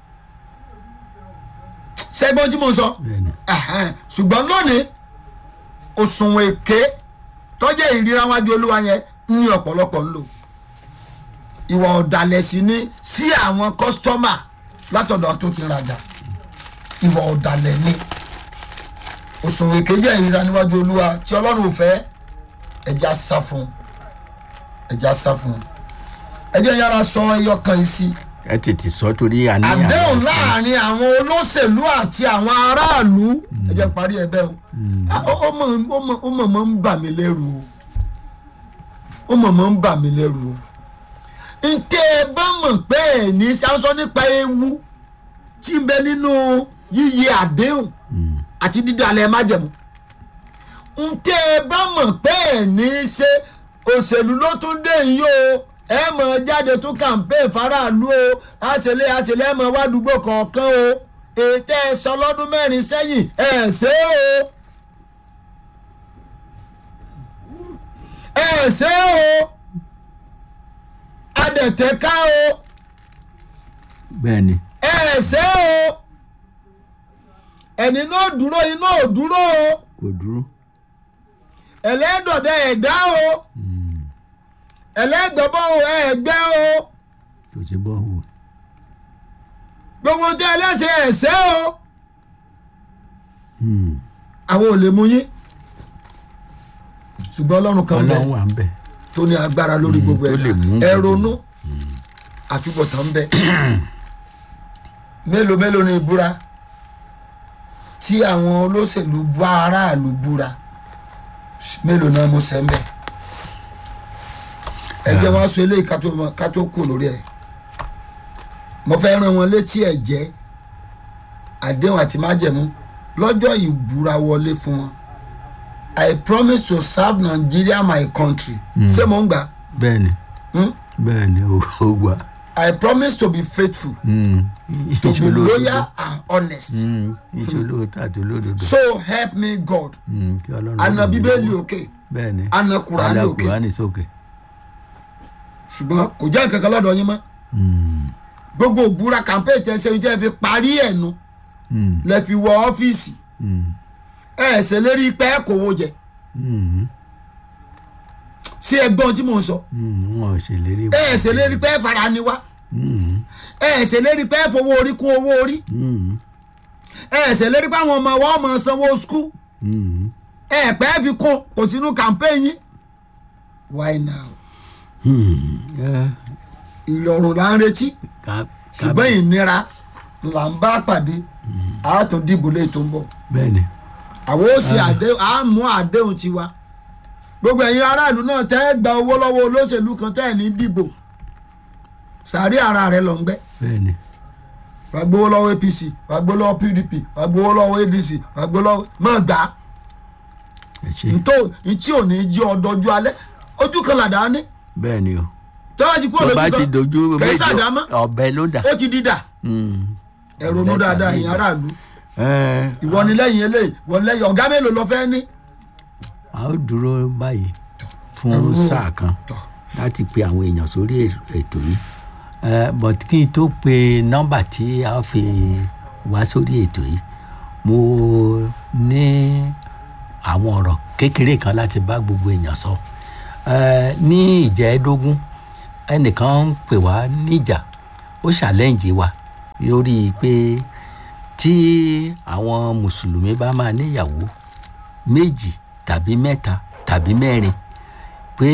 ṣẹ́gbọ́n tí mo sọ bẹ́ẹ̀ni. ẹ̀hẹ́n. ṣùgbọ́n lónìí òṣùwọ̀n èké tọ́jẹ́ ìríra wájú olúwa yẹn ní ọ̀pọ̀lọpọ̀ ń lò ìwà ọ̀dàlẹ̀ sí ní sí àwọn kọ́sítọ́mà látọ̀dọ̀ tó ti rajà ìwà ọ̀dàlẹ̀ ni òṣùwọ̀n èké jẹ́ ìríra níwájú olúwa tí ọlọ́run ò fẹ́ ẹja sá fún ẹja sá fún ẹjẹ yára sọ ẹyọ kan yìí sí ẹ tètè sọ torí àníyàn. àdéhùn láàrin àwọn olóṣèlú àti àwọn aráàlú ẹ jẹ́ parí ẹ bẹ́ẹ̀ o Ah, ó ó mọ̀ ó mọ̀ ó mọ̀ mọ̀ ń bà mí lẹ́rù o ó mọ̀ mọ̀ ń bà mí lẹ́rù o ntẹ́ ẹ bá mọ̀ pé ẹ̀ ní sáńsọ́ nípa ewu tí ń bẹ nínú yíyẹ àdéhùn àti dídalẹ̀ májẹ̀mú ntẹ́ ẹ bá mọ̀ pé ẹ̀ ní ṣe òṣèlú ló tún dé yìí o ẹ mọ̀ jáde tún campaign faraàlú o àṣẹlẹ̀ àṣẹlẹ̀ ẹ mọ̀ wá dùgbò kọ̀ọ̀kan o ètò ẹ sọ lọ́dún mẹ́rin sẹ́yìn ẹ ṣe o ẹ ṣe o adẹ̀tẹ̀ká o bẹ́ẹ̀ni. ẹ ṣe o ẹni náà dúró iná ò dúró o kò dúró. ẹlẹ́dọ̀dẹ ẹ̀dá o ẹlẹ́gbẹ̀bọ̀ o ẹ̀gbẹ́ o kò sí bọ́ wò. gbogbo tí ẹlẹ́sẹ̀ ẹ̀ṣẹ́ o àwọn ò lè mú yín ṣùgbọ́n ọlọ́run kan bẹ ọlọ́run wà ń bẹ̀. tó ní agbára lórí Mm, gbogbo tó lè mú ẹ̀dá ẹ gbogbo. ronú àtúbọ̀tán ń bẹ mélòó mélòó ni ìbúra tí àwọn olóṣèlú bá aráàlú búra mélòó náà mo sẹ́ ń bẹ̀ ẹ jẹ́ wọ́n sọ eléyìí ká tó mọ- ká tó kù lórí ẹ̀ mo fẹ́ rán wọn létí ẹ̀jẹ̀ àdéhùn àti májẹ̀mú lọ́jọ́ ìbúra wọlé fún wọn I promise to serve Nigeria my country ṣé mo ń gbà bẹ́ẹ̀ni hmm? bẹ́ẹ̀ni ó ó gbà. I promise to be faithful to be loyal and honest iṣẹ́ olóòótọ́ àti olódodo. so help me God Mm, kí ọlọ́run àna ràn mí bíbélì lọ́wọ́. òkè bẹ́ẹ̀ni. àna kùránì Àna òkè kùránì sókè. ṣùgbọ́n kò jẹ́ nǹkan kan lọ́dọ̀ yín mọ́ Mm, gbogbo òbúra campaign tẹ́ ṣe tẹ́ fi parí ẹ̀ nu mm, lẹ́ fi wọ ọ́fíìsì mm, ẹ̀ ẹ̀ ṣe lérí pé ẹ̀ kówó jẹ mm, sí ẹgbọ́n tí mò ń sọ mm, wọn ò ṣèlérí. ẹ̀ ẹ̀ ṣe lérí pé ẹ̀ fara ni wá Mm, ẹ̀ ẹ̀ ṣe lérí pé ẹ̀ fowó orí kún owó orí mm, ẹ̀ ẹ̀ ṣe lérí pé àwọn ọmọ wa ọmọ sanwó skul mm. ẹ̀ ẹ̀ pẹ́ fi kún kò sínú campaign yín why now Hmm, yeah, ìrọ̀rùn là ń retí ká- ká- ṣùgbọ́n ìnira là ń bá pàdé àátún dìbò lè tó ń bọ̀ bẹ́ẹ̀ni. àwọn ó ṣe àdéhùn á mú àdéhùn tiwa gbogbo ẹ̀yin aráàlú náà tẹ́ ẹ gba owó lọ́wọ́ olóṣèlú kan tẹ́ ẹ̀ ní dìbò sàárì ara rẹ̀ lọ ń gbẹ́ bẹ́ẹ̀ni. wà á gbowó lọ́wọ́ apc wà á gbowó lọ́wọ́ pdp wà á gbowó lọ́wọ́ adc wà á gbowó lọ́wọ́ mọ̀ gbà á ẹ ṣe. ntó ntí ò ní jí ọdọọjú alẹ́ ojú kan làdá ní bẹ́ẹ̀ni o. tọ́wọ́ ti kú tó bá olójú ti kan dojú kẹ́sì àdámọ́ ọ̀bẹ ló dà. ó ti dídà Mm. ẹ ronú Ọ̀bẹ dáadáa tàbí ẹ̀yin ìdà. aráàlú Ẹ, ìwọ ni lẹ́yìn eléyìí ìwọ ni lẹ́yìn ọ̀gá mélòó lọ fẹ́ ní. a ó dúró báyìí fún Ẹ̀rù. sáà kan Tọ̀. láti pe àwọn èèyàn sórí ètò yìí Eh, but kí n tó pe nọ́mbà tí a fi wá sórí ètò yìí mo ní àwọn ọ̀rọ̀ kékeré kan láti bá gbogbo èèyàn sọ Eh, ní ìjẹ́ẹ́dógún ẹnìkan ń pè wá níjà ó ṣàlẹ́ǹjì wa lórí pé tí àwọn mùsùlùmí bá máa níyàwó méjì tàbí mẹ́ta tàbí mẹ́rin pé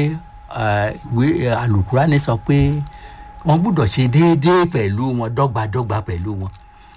eh, ìwé alukurani sọ pé wọ́n gbúdọ̀ ṣe déédéé pẹ̀lú wọn dọ́gbadọ́gba pẹ̀lú wọn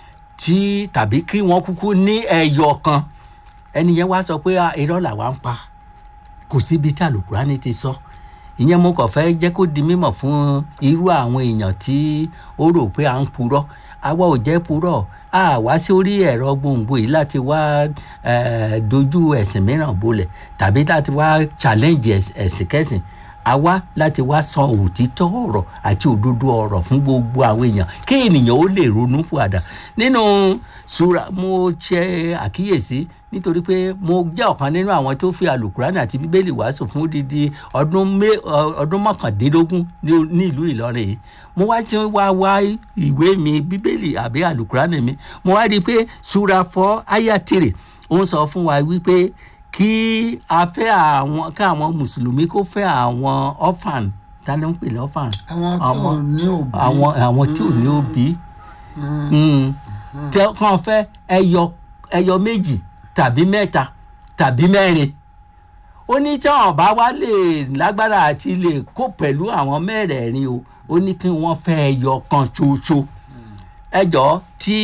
tí tàbí kí wọ́n kúkú ní ẹyọ kan ẹni yẹn wá sọ pé "Ah, irọ́ làwa ń pa kò síbi tí alukurani ti sọ ìyẹn mo kàn fẹ́ jẹ́ kó di mímọ̀ fún irú àwọn èèyàn tí ó rò pé à ń purọ́ àwa ò jẹ́ purọ́ a wá sí orí ẹ̀rọ gbòǹgbò yìí láti wá eh, dojú ẹ̀sìn mìíràn bolẹ̀ tàbí láti wá challenge ẹ̀s- ẹ̀sìn kẹ́sìn a wá láti wá sọ òtítọ́ ọ̀rọ̀ àti òdodo ọ̀rọ̀ fún gbogbo àwọn èèyàn kí ènìyàn ó lè ronú padà nínú sura mo ṣe àkíyèsí nítorí pé mo jẹ́ ọ̀kan nínú àwọn tó fi alukurani àti bíbélì wàásù fún odidi ọdún mé- ọ- ọdún mọ́kàndínlógún ní- ní ìlú ìlọrin yìí mo wá ti wá wá ìwé mi bíbélì àbí alukurani mi mo wá rí i pé sura fọ́ ayatire ó ń sọ fún wa wípé kí a fẹ́ àwọn ká àwọn mùsùlùmí kó fẹ́ àwọn orphan dáná ń pè ní orphan àwọn tí ò ní òbí àwọn àwọn tí ò ní òbí Mm. tẹ kàn fẹ́ ẹyọ ẹyọ méjì tàbí mẹ́ta tàbí mẹ́rin ó ní tí àwọn bá wá lè lágbára àti lè kó pẹ̀lú àwọn mẹ́rẹ̀ẹ̀rin o ó ní kí wọ́n fẹ́ ẹyọ kan ṣoṣo ẹ jọ tí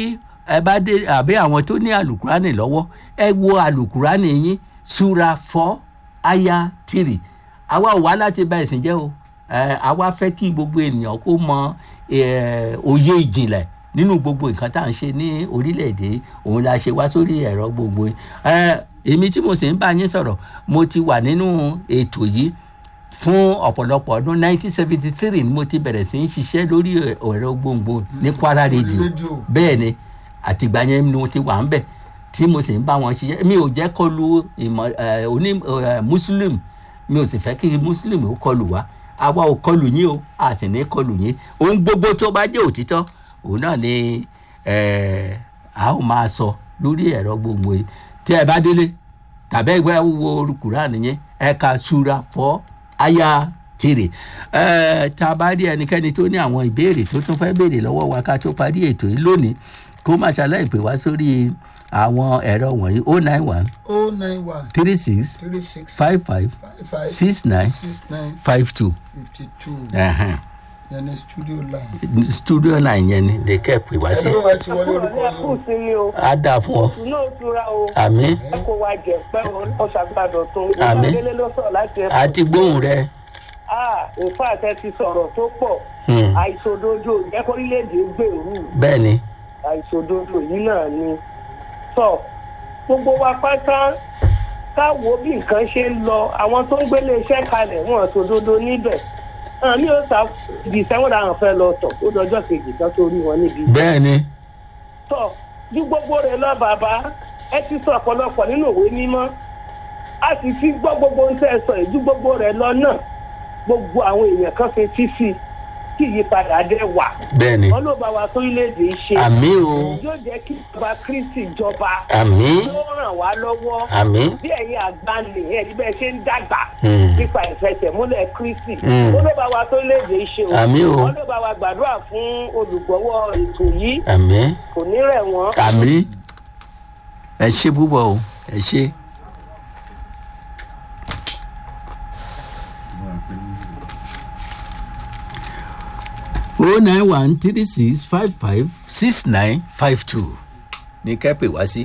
ẹ bá dé àbí àwọn tó ní alukurani lọ́wọ́ ẹ wo alukurani yín sura four aya three àwa ò wá láti bà ẹ̀sìn jẹ́ o ẹ àwa fẹ́ kí gbogbo ènìyàn kó mọ ẹ, òye ìjìnlẹ̀ nínú gbogbo nǹkan tá à ń ṣe ní orílẹ̀-èdè òun la ṣe wá sórí ẹ̀rọ gbogbo yìí. ẹ èmi tí mo sì ń bá yín sọ̀rọ̀ mo ti wà nínú ètò yìí fún ọ̀pọ̀lọpọ̀ ọdún 1973 ni mo ti bẹ̀rẹ̀ sí í ṣiṣẹ́ lórí ẹ̀rọ gbòǹgbò ní kwara radio rédíò. bẹ́ẹ̀ ni àtìgbà yẹn ni mo ti wà ń bẹ̀ tí mo sì ń bá wọn ṣiṣẹ́ mi ò jẹ́ kọlu ìmọ̀ ẹ̀, oní ẹ̀, muslim mi ò sì fẹ́ kí muslim ó kọlù wá àwa ò kọlù yín o a sì ní kọlù yín ohun gbogbo tó bá jẹ́ òtítọ́ òun náà ni ẹ̀, a ó máa sọ lórí ẹ̀rọ gbogbo yìí tí ẹ bá délé tàbí ẹgbẹ́ wo kùránì yẹn ẹ ka ṣúra fọ́ aya tèrè ẹ tá a bá rí ẹnikẹ́ni tó ní àwọn ìbéèrè tó tún fẹ́ béèrè lọ́wọ́ wa ká tó parí ètò yìí lónìí kó má ṣàlàyé pè wá sórí àwọn ẹ̀rọ wọ̀nyí o nine one o nine one three six three six five five five five six nine six nine five two fifty two ẹ̀hẹ̀n. yẹn ní studio line. studio line yẹn ni lè kẹ́ pè wá sí ẹni wọ́n ti wọlé orúkọ ọ̀rọ̀ yìí kù sí mi o á dáa fún ọ inú òtura o àmì ẹ kó wa jẹ pé ọ̀ṣàgbàdàn tó Àmín. ìgbàdélé ló sọ̀rọ̀ láti ẹ̀fọ́. àti gbóhùn rẹ nfa àtẹ ti sọ̀rọ̀ tó pọ̀ Hmm. àìṣòdodo ìjẹ́ kórílẹ̀-èdè gbèrú bẹ́ẹ̀ ni àìṣòdodo yìí náà ni. sọ gbogbo wa pátá ká wo bí nǹkan ṣe ń lọ àwọn tó ń gbélé iṣẹ́ kalẹ̀ wọn ṣòdodo níbẹ̀ àmì ò sá ibi ìsẹ́wọ̀n làwọn fẹ́ lọ tọ̀ ó dọjọ́ kejì kan tó rí wọn níbi bẹ́ẹ̀ ni sọ ju gbogbo rẹ lọ bàbá ẹ ti sọ ọ̀pọ̀lọpọ̀ nínú òwe mímọ́ a sì ti gbọ́ gbogbo ohun tẹ́ ẹ sọ yìí ju gbogbo rẹ lọ náà gbogbo àwọn èèyàn kan fi tí sí kí ìyípadà dé wà bẹ́ẹ̀ ni wọn ló bá wa sórílẹ̀-èdè ṣe àmì o yóò jẹ́ kí ìjọba kristi jọba àmì yóò ràn wá lọ́wọ́ àmì bí ẹ̀yin àgbà nìyẹn ní bẹ́ẹ̀ ṣe ń dàgbà Hmm. nípa ìfẹsẹ̀múlẹ̀ kristi Hmm. wọn ló bá wa sórílẹ̀-èdè ṣe o Àmín o. wọn ló bá wa gbàdúrà fún olùgbọ́wọ́ ètò yìí àmì kò ní rẹ̀ wọ́n. àmì ẹ ṣe púpọ̀ o ẹ ṣe. o nine one three six five five six nine five two ní kẹ́pẹ́ wá sí.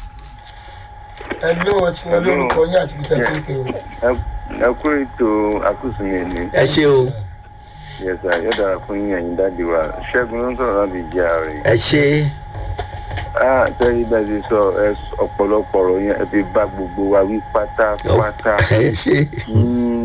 ẹni wọ́n ti wọlé orúkọ yìí àti ibi tẹ́ ti ń pè o. Ẹ- ẹ kú ètò àkóso mi ni ẹ ṣe o yẹsà yóò dára fún yín ẹ̀yin dáàdi wa ṣẹ́gun ló ń sọ̀rọ̀ láti jẹ́ ààrẹ. ẹ ṣe ah tẹ́lẹ̀ bá ti sọ ẹ s- ọ̀pọ̀lọpọ̀ ọ̀rọ̀ yẹn ẹ fi bá gbogbo wa wí pátápátá. ẹ ṣe. Mm,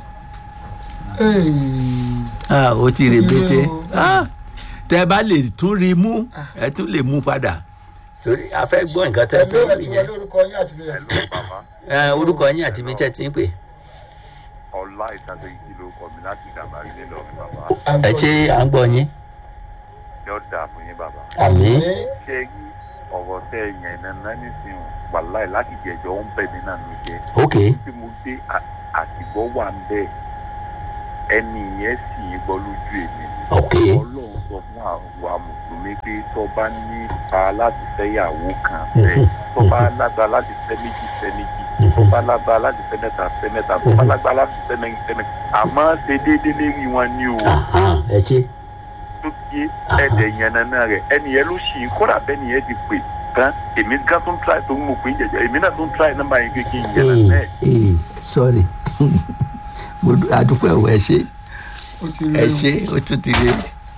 ah o ti rè Ó ti bété rè o. ah tẹ bá lè tún rí mú ẹ tún lè mú padà torí a fẹ́ gbọ́ nǹkan tẹ ẹni fẹ́ wọ́n wí ti yẹn wọlé orúkọ yìí àti ibi tẹ́ ti ń pè o. bàbá ẹ orúkọ yín àti ibi tẹ́ ti ń pè ọlá ìtàgé yìí ló kọ mi láti dàgbà ilé lọ fún bàbá ẹ ṣe à ń gbọ́ yín yóò dáa fún yín bàbá. àmì ṣé rí ọ̀rọ̀ tẹ́ ẹ yẹn náà nísìnyí wàláì láti jẹjọ́ ń bẹ̀ mí náà ló jẹ́. ok tí mo dé à- àtìgbọ́ wà ń bẹ̀ ẹni yẹn sì ń gbọ́ lójú èmi ok ọlọ́run sọ fún àwa mùsùlùmí pé tó bá nípa láti fẹ́yàwó kan fẹ́ tó bá lágbára láti fẹ́ méjì fẹ́ méjì tó bá lágbára láti fẹ́ mẹ́ta fẹ́ mẹ́ta tó bá lágbára láti fẹ́ mẹ́rin fẹ́ mẹ́rin àmọ́ ṣe déédéé lérí wọn ní o Aha, ẹ ṣe tó yé ẹ̀dẹ̀ yẹn nana rẹ̀ ẹni yẹn ló ṣì ń kódà bẹ́ẹ̀ ni yẹn ti pè gan èmi gan tó ń try tó ń mọ̀ pé ń jẹjẹ èmi náà tó ń try nọ́mbà yẹn kékeré yẹn ee nana ẹ̀ ee sorry mo dú- adúpẹ́ o ẹ ṣe ó ti ẹ rí ṣe ó tún ti rí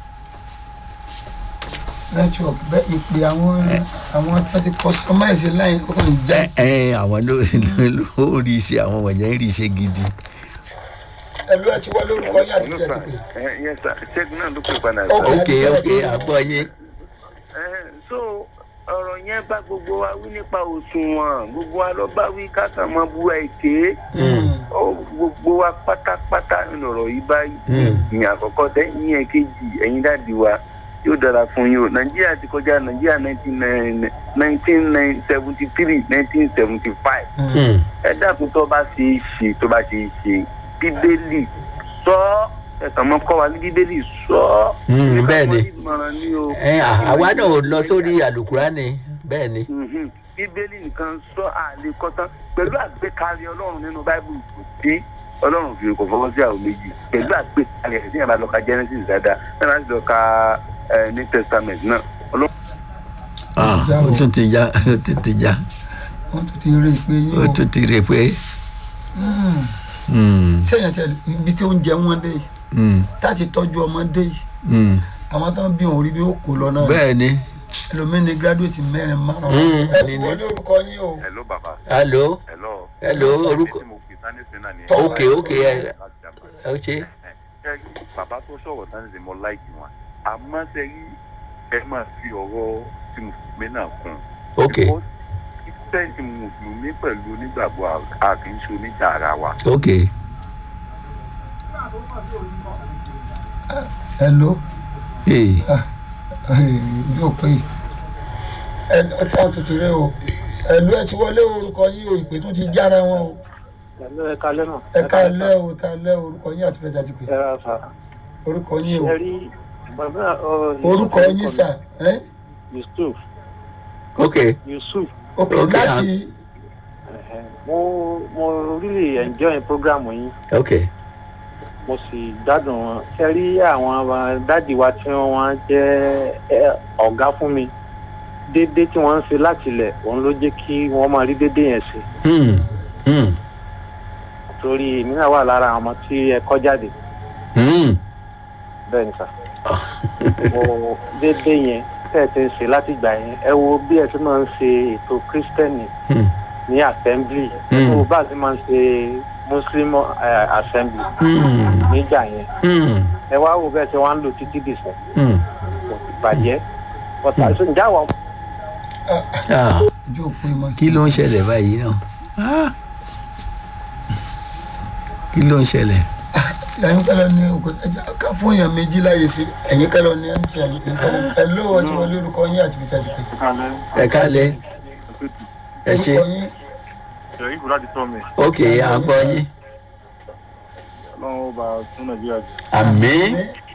network bẹ́ẹ̀ ìpè àwọn àwọn tó ti customize line ó kàn já ẹ ẹ àwọn ló ló rí iṣẹ́ àwọn wọ̀nyẹn ń rí iṣẹ́ gidi ẹlú ẹ ti wá lórúkọ yín àti ìjẹ́ ti pè yẹn sà ṣẹ́gun náà ló pè padà Ok. ok ok àgbọ̀ yín Eh, so ọ̀rọ̀ yẹn bá gbogbo wa wí nípa òṣùwọ̀n gbogbo wa lọ bá wí kákan mọ́ bu èké Ó, gbogbo wa pátápátá lọ̀rọ̀ yìí báyìí Mm. ìyẹn àkọ́kọ́ tẹ́yìn ẹ̀kejì ẹ̀yin dáàdi wa yóò dára fún yín o nàìjíríà ti kọjá nàìjíríà nineteen seventy three nineteen seventy five Hmm. ẹ dákun tó bá ṣe é ṣe tó bá ṣe é ṣe bíbélì sọ ọ́ ẹ̀kan mọ́ kọ́ wa ní bíbélì sọ ọ́ Mm, bẹ́ẹ̀ ni. ìmọ̀ràn ni o. ẹ à- àwa náà ò lọ sórí àlùkùránì bẹ́ẹ̀ ni Mhm. bíbélì nìkan sọ àlè kọ́tán pẹ̀lú àgbékalẹ̀ ọlọ́run nínú báíbùlù kò sí ọlọ́run fi kò fọwọ́ sí àwọn méjì pẹ̀lú àgbékalẹ̀ ẹ̀ tí yàrá lọ ka genesis dáadáa náà láti lọ ka eh, new testament náà ọlọ́run. Ah, ó tún ti já ó tún ti já wọ́n tún ti rí ìpè yín ó o tún ti rí pé Mm. hmm, sẹ́yìn tẹ ibi tí oúnjẹ wọn dé yìí hmm, táti tọ́jú ọmọdé yìí hmm. àwọn tó ń bí òun rí bí ó kó lọ náà bẹ́ẹ̀ ni ẹlòmíín ní gírádùétì mẹ́rin márùn-ún Mm. ẹ ti wọlé orúkọ yín o hello baba hello hello. Hello, orúkọ- tí mo pè sani sinna ni. Tọ́- ok ok ẹ ẹ ṣe ẹ bàbá tó sọ̀rọ̀ sani sinna mo láìkì wọn àmọ́ ṣe rí ẹ máa fi ọ̀rọ̀ tí mo fi gbé náà kún un. ok Kírísítẹ́nì mùsùlùmí pẹ̀lú onígbàgbọ́ a kì í ṣe oníjà ara wa. ok hello ee yóò pé yìí ẹ ẹ tí wọ́n tún ti rí o ẹlú ẹ ti wọlé orúkọ yín o ìpè tún ti jára wọn o pẹ̀lú ẹ̀ka lẹ́nà. ẹ ká lẹ́ o ẹ ká lẹ́ o orúkọ yín àti bẹ́ẹ̀ ti pè ẹ ra sà. orúkọ yín o ẹ rí bàbá ọ. orúkọ yín sà ẹ yusuf ok yusuf ok Ok, láti ẹ̀hẹ̀, mo mo really enjoy program yín ok mo sì gbádùn wọn ṣe rí àwọn dáàdì wa tí wọ́n jẹ́ ẹ, ọ̀gá fún mi déédéé tí wọ́n ń ṣe láti ilẹ̀ òun ló jẹ́ kí wọ́n máa rí déédéé yẹn ṣe hmm, hmm, torí èmi náà wà lára àwọn ọmọ tí ẹ kọ́ jáde hmm. bẹ́ẹ̀ ni sà mo déédéé yẹn tẹ́ ẹ ti ń ṣe láti ìgbà yẹn ẹ wo bí ẹ ti máa ń ṣe ètò kírísítẹ́nì Hmm. ní assembly ẹ Hmm. wo bá a ti máa ń ṣe muslim eh, assembly Hmm. nígbà yẹn Hmm. ẹ wá wo bẹ́ẹ̀ ṣe wá ń lò títí dìsẹ̀ Hmm. kò sì bàjẹ́ ọ̀tà ṣe ǹjẹ́ àwọn Ah, ojú òpó ìmọ̀ sí kí ló ń ṣẹlẹ̀ báyìí náà Ah. kí ló ń ṣẹlẹ̀ ẹ̀yin kẹ́lọ́ ní òkú ẹ̀jẹ̀ ká fún èèyàn méjì láyè sí ẹ̀yin kẹ́lọ́ ní mtn ẹ ló ẹ ti wọlé orúkọ yín àti bẹ́ẹ̀ ti pè ẹ kálẹ̀ ẹ ṣe orúkọ yín ṣèyí kò láti tọ́ mi ok à ń gbọ́ yín ọlọ́run ó bá tún nàìjíríà jù àmín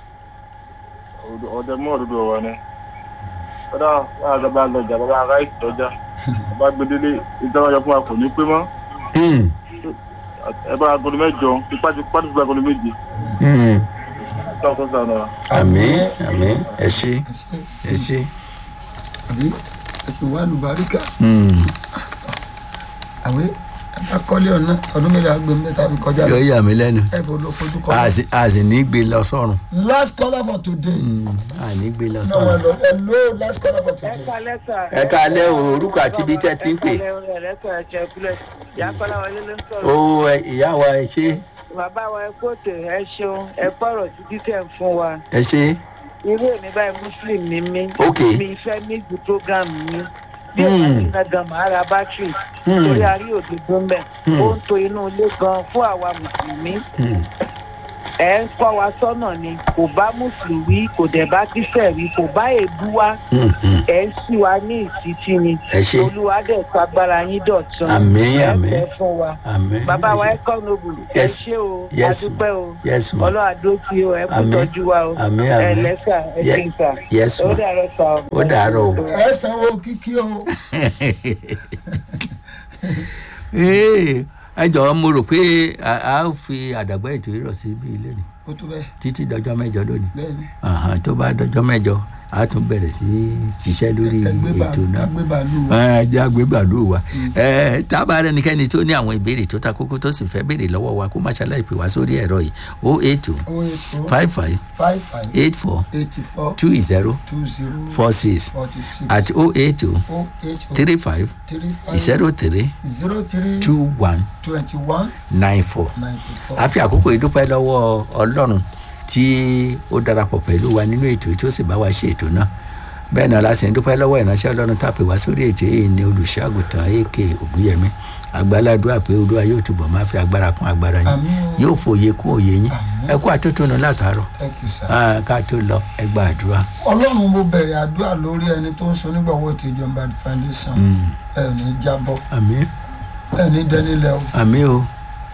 ọdẹ mú òdodo ọ̀rọ̀ ni kódà wàá gbàgbà lọjà bàbá ará ìtọ́jà bàbá gbedele ìjọba yọ fún wa kò ní pé mọ́ Hmm. ẹ bá agolo mẹ́jọ ipá ti pàdé fún agolo méje Hmm. tó tó sànù wa. àmín àmín ẹ ṣe ẹ ṣe ẹ ṣe àbí ẹ sì wá lùbáríkà Hmm. àwẹ ẹ bá kọ́lé ọ̀nà ọdún mélòó àgbẹ̀ mẹ́ta fi kọjá lọ yóò yà mí lẹ́nu ẹ fò lọ fojú kọ́ a sì a sì ní gbé lọ sọ́run last caller for today Hmm. a ní gbé lọ náà wọn sọ́run. lọ ẹ ló last caller for ẹ today kalẹ sà. ẹ káalẹ́ o, orúkọ àti ibi tẹ́ ti ń pè. ẹ kalẹ o ẹlẹsọ ẹjẹ ìpínlẹ̀ ìyá kọlá wọlé ló ń ó sọ̀rọ̀. ẹ, ìyá wa ẹ ṣe bàbá wa ẹ kóòtù ẹ ṣeun ẹ pọ̀rọ̀ títí tẹ̀ ń fún wa. ẹ ṣe irú èmi báyìí muslim ni mí. Ok. mi fẹ́ ní ju program mi. bí Hmm. ẹ̀ka ti na gan màá ra bátìrì. Hmm. torí a rí òdodo mẹ́. Hmm. ó ń to inú ilé gan fún àwa mùsùlùmí. Hmm. ẹ ń kọ́ wa sọ́nà ni kò bá mùsùlùmí kò dẹ̀ bá kíṣẹ̀rí kò bá èébú wa Mm, mm. ẹ ń sí wa ní ìsítí ni ẹ ṣe olúwa dẹ̀ fagbára yín dọ̀tun Àmín, ẹ àmín. fẹ́ fún wa àmín bàbá wa ẹ ẹ ṣe. kọ́ nobu ẹ Yes. ṣé o Yes, adúpẹ́ o yes ma ọlọ́run àdó tí o ẹ kú Àmín. tọ́jú wa o Àmín, ẹ àmín. lẹ́sà ẹ Ye- ṣe ń sà yes ó ma dàrọ́ sà o. Ó dàárọ̀ o. ẹ sanwó kíkí o Ee, ẹ jọ̀ọ́ mo rò pé a a ó fi àdàgbà ètò ìrọ̀ sí ibi ilé ni ó tó bẹ́ẹ̀ títí dọjọ́ mẹ́jọ lónìí bẹ́ẹ̀ ni Àhán, tó bá dọjọ́ mẹ́jọ a tún bẹ̀rẹ̀ sí í ṣiṣẹ́ lórí kẹgbẹ́ bá ètò náà kẹgbẹ́ bá lù wá ẹ jẹ́ àgbé bàálù wa ẹ tábà rẹ nìkẹ́ni tó ní àwọn ìbéèrè tó ta kókó tó sì fẹ́ béèrè lọ́wọ́ wa kó má ṣaláì pè wá sórí ẹ̀rọ yìí o eight two oh eight oh five five five five eight four eighty four two zero two zero four six forty six àti o eight two oh eight oh three five three five zero three zero three two one twenty one nine four. ninety four. a fi àkókò ìdúpẹ́ lọ́wọ́ ọlọ́run tí ó darapọ̀ pẹ̀lú wa nínú ètò tí ó sì bá wa ṣe ètò náà bẹ́ẹ̀ náà la sì ń dúpẹ́ lọ́wọ́ ìránṣẹ́ ọlọ́run tá a pè wá sórí ètò yìí ní olùṣọ́àgùtàn ak ògúnyẹmí àgbàládùá pé olúwa yóò túbọ̀ máa fi agbára kún agbára yín Àmín o. yóò fòye kún òye yín Àmín. ẹ kú àtótónu látàárọ̀ thank you sir. Ah, ká tó lọ ẹ gba àdúrà ọlọ́run mo bẹ̀rẹ̀ àdúrà lórí ẹni tó ń sọ nígbàwọ́ ètò ìjọba foundation ẹ ò ní jábọ́ àmín ẹ ní dẹ́nilẹ̀ o àmín o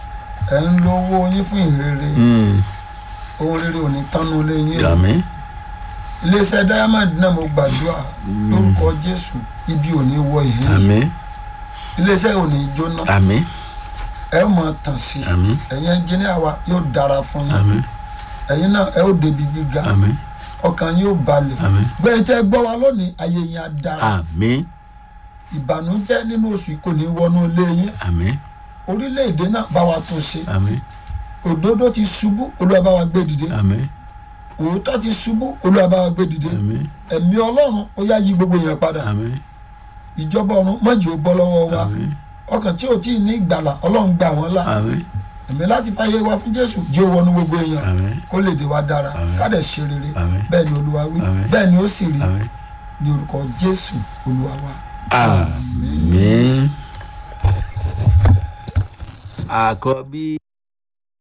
ẹ ń lo owó yín fún ìrere Mm, ohun rere ò ní tánú lé yín o àmín iléeṣẹ́ diamond náà mo gbàdúrà lórúkọ jésù ibi ò ní wọ ìhín yìí àmín iléeṣẹ́ ò ní jóná àmín ẹ ó máa tàn sí àmín ẹ̀yin ẹnjìníà wa yóò dára fún yín àmín ẹ̀yin náà ẹ ó débi gíga àmín ọkàn yín ó balẹ̀ àmín gbẹ̀yìn tẹ́ gbọ́ wa lónìí ayé yín á dára àmín ìbànújẹ́ nínú oṣù yìí kò ní wọnú ilé yín àmín orílẹ̀-èdè náà bá wa tún ṣe àmín òdodo ti ṣubú olúwa bá wa gbé dìde àmín òótọ́ ti ṣubú olúwa bá wa gbé dìde àmín ẹ̀mí ọlọ́run ó yá yí gbogbo yẹn padà àmín ìjọba ọ̀run mọ̀jì ó bọ́ lọ́wọ́ wa àmín ọkàn tí ò tí ì ní ìgbàlà ọlọ́run gbà wọ́n là àmín ẹ̀mí láti fàyè wa fún jésù jẹ́ ó wọnú gbogbo èèyàn àmín kó lè dé wa dára Àmín. ká dẹ̀ ṣe rere Àmín. bẹ́ẹ̀ ni olúwa wí Àmín. bẹ́ẹ̀ ni ó sì rí àmín ní orúkọ jésù olúwa wa. àmín. àkọ́bí.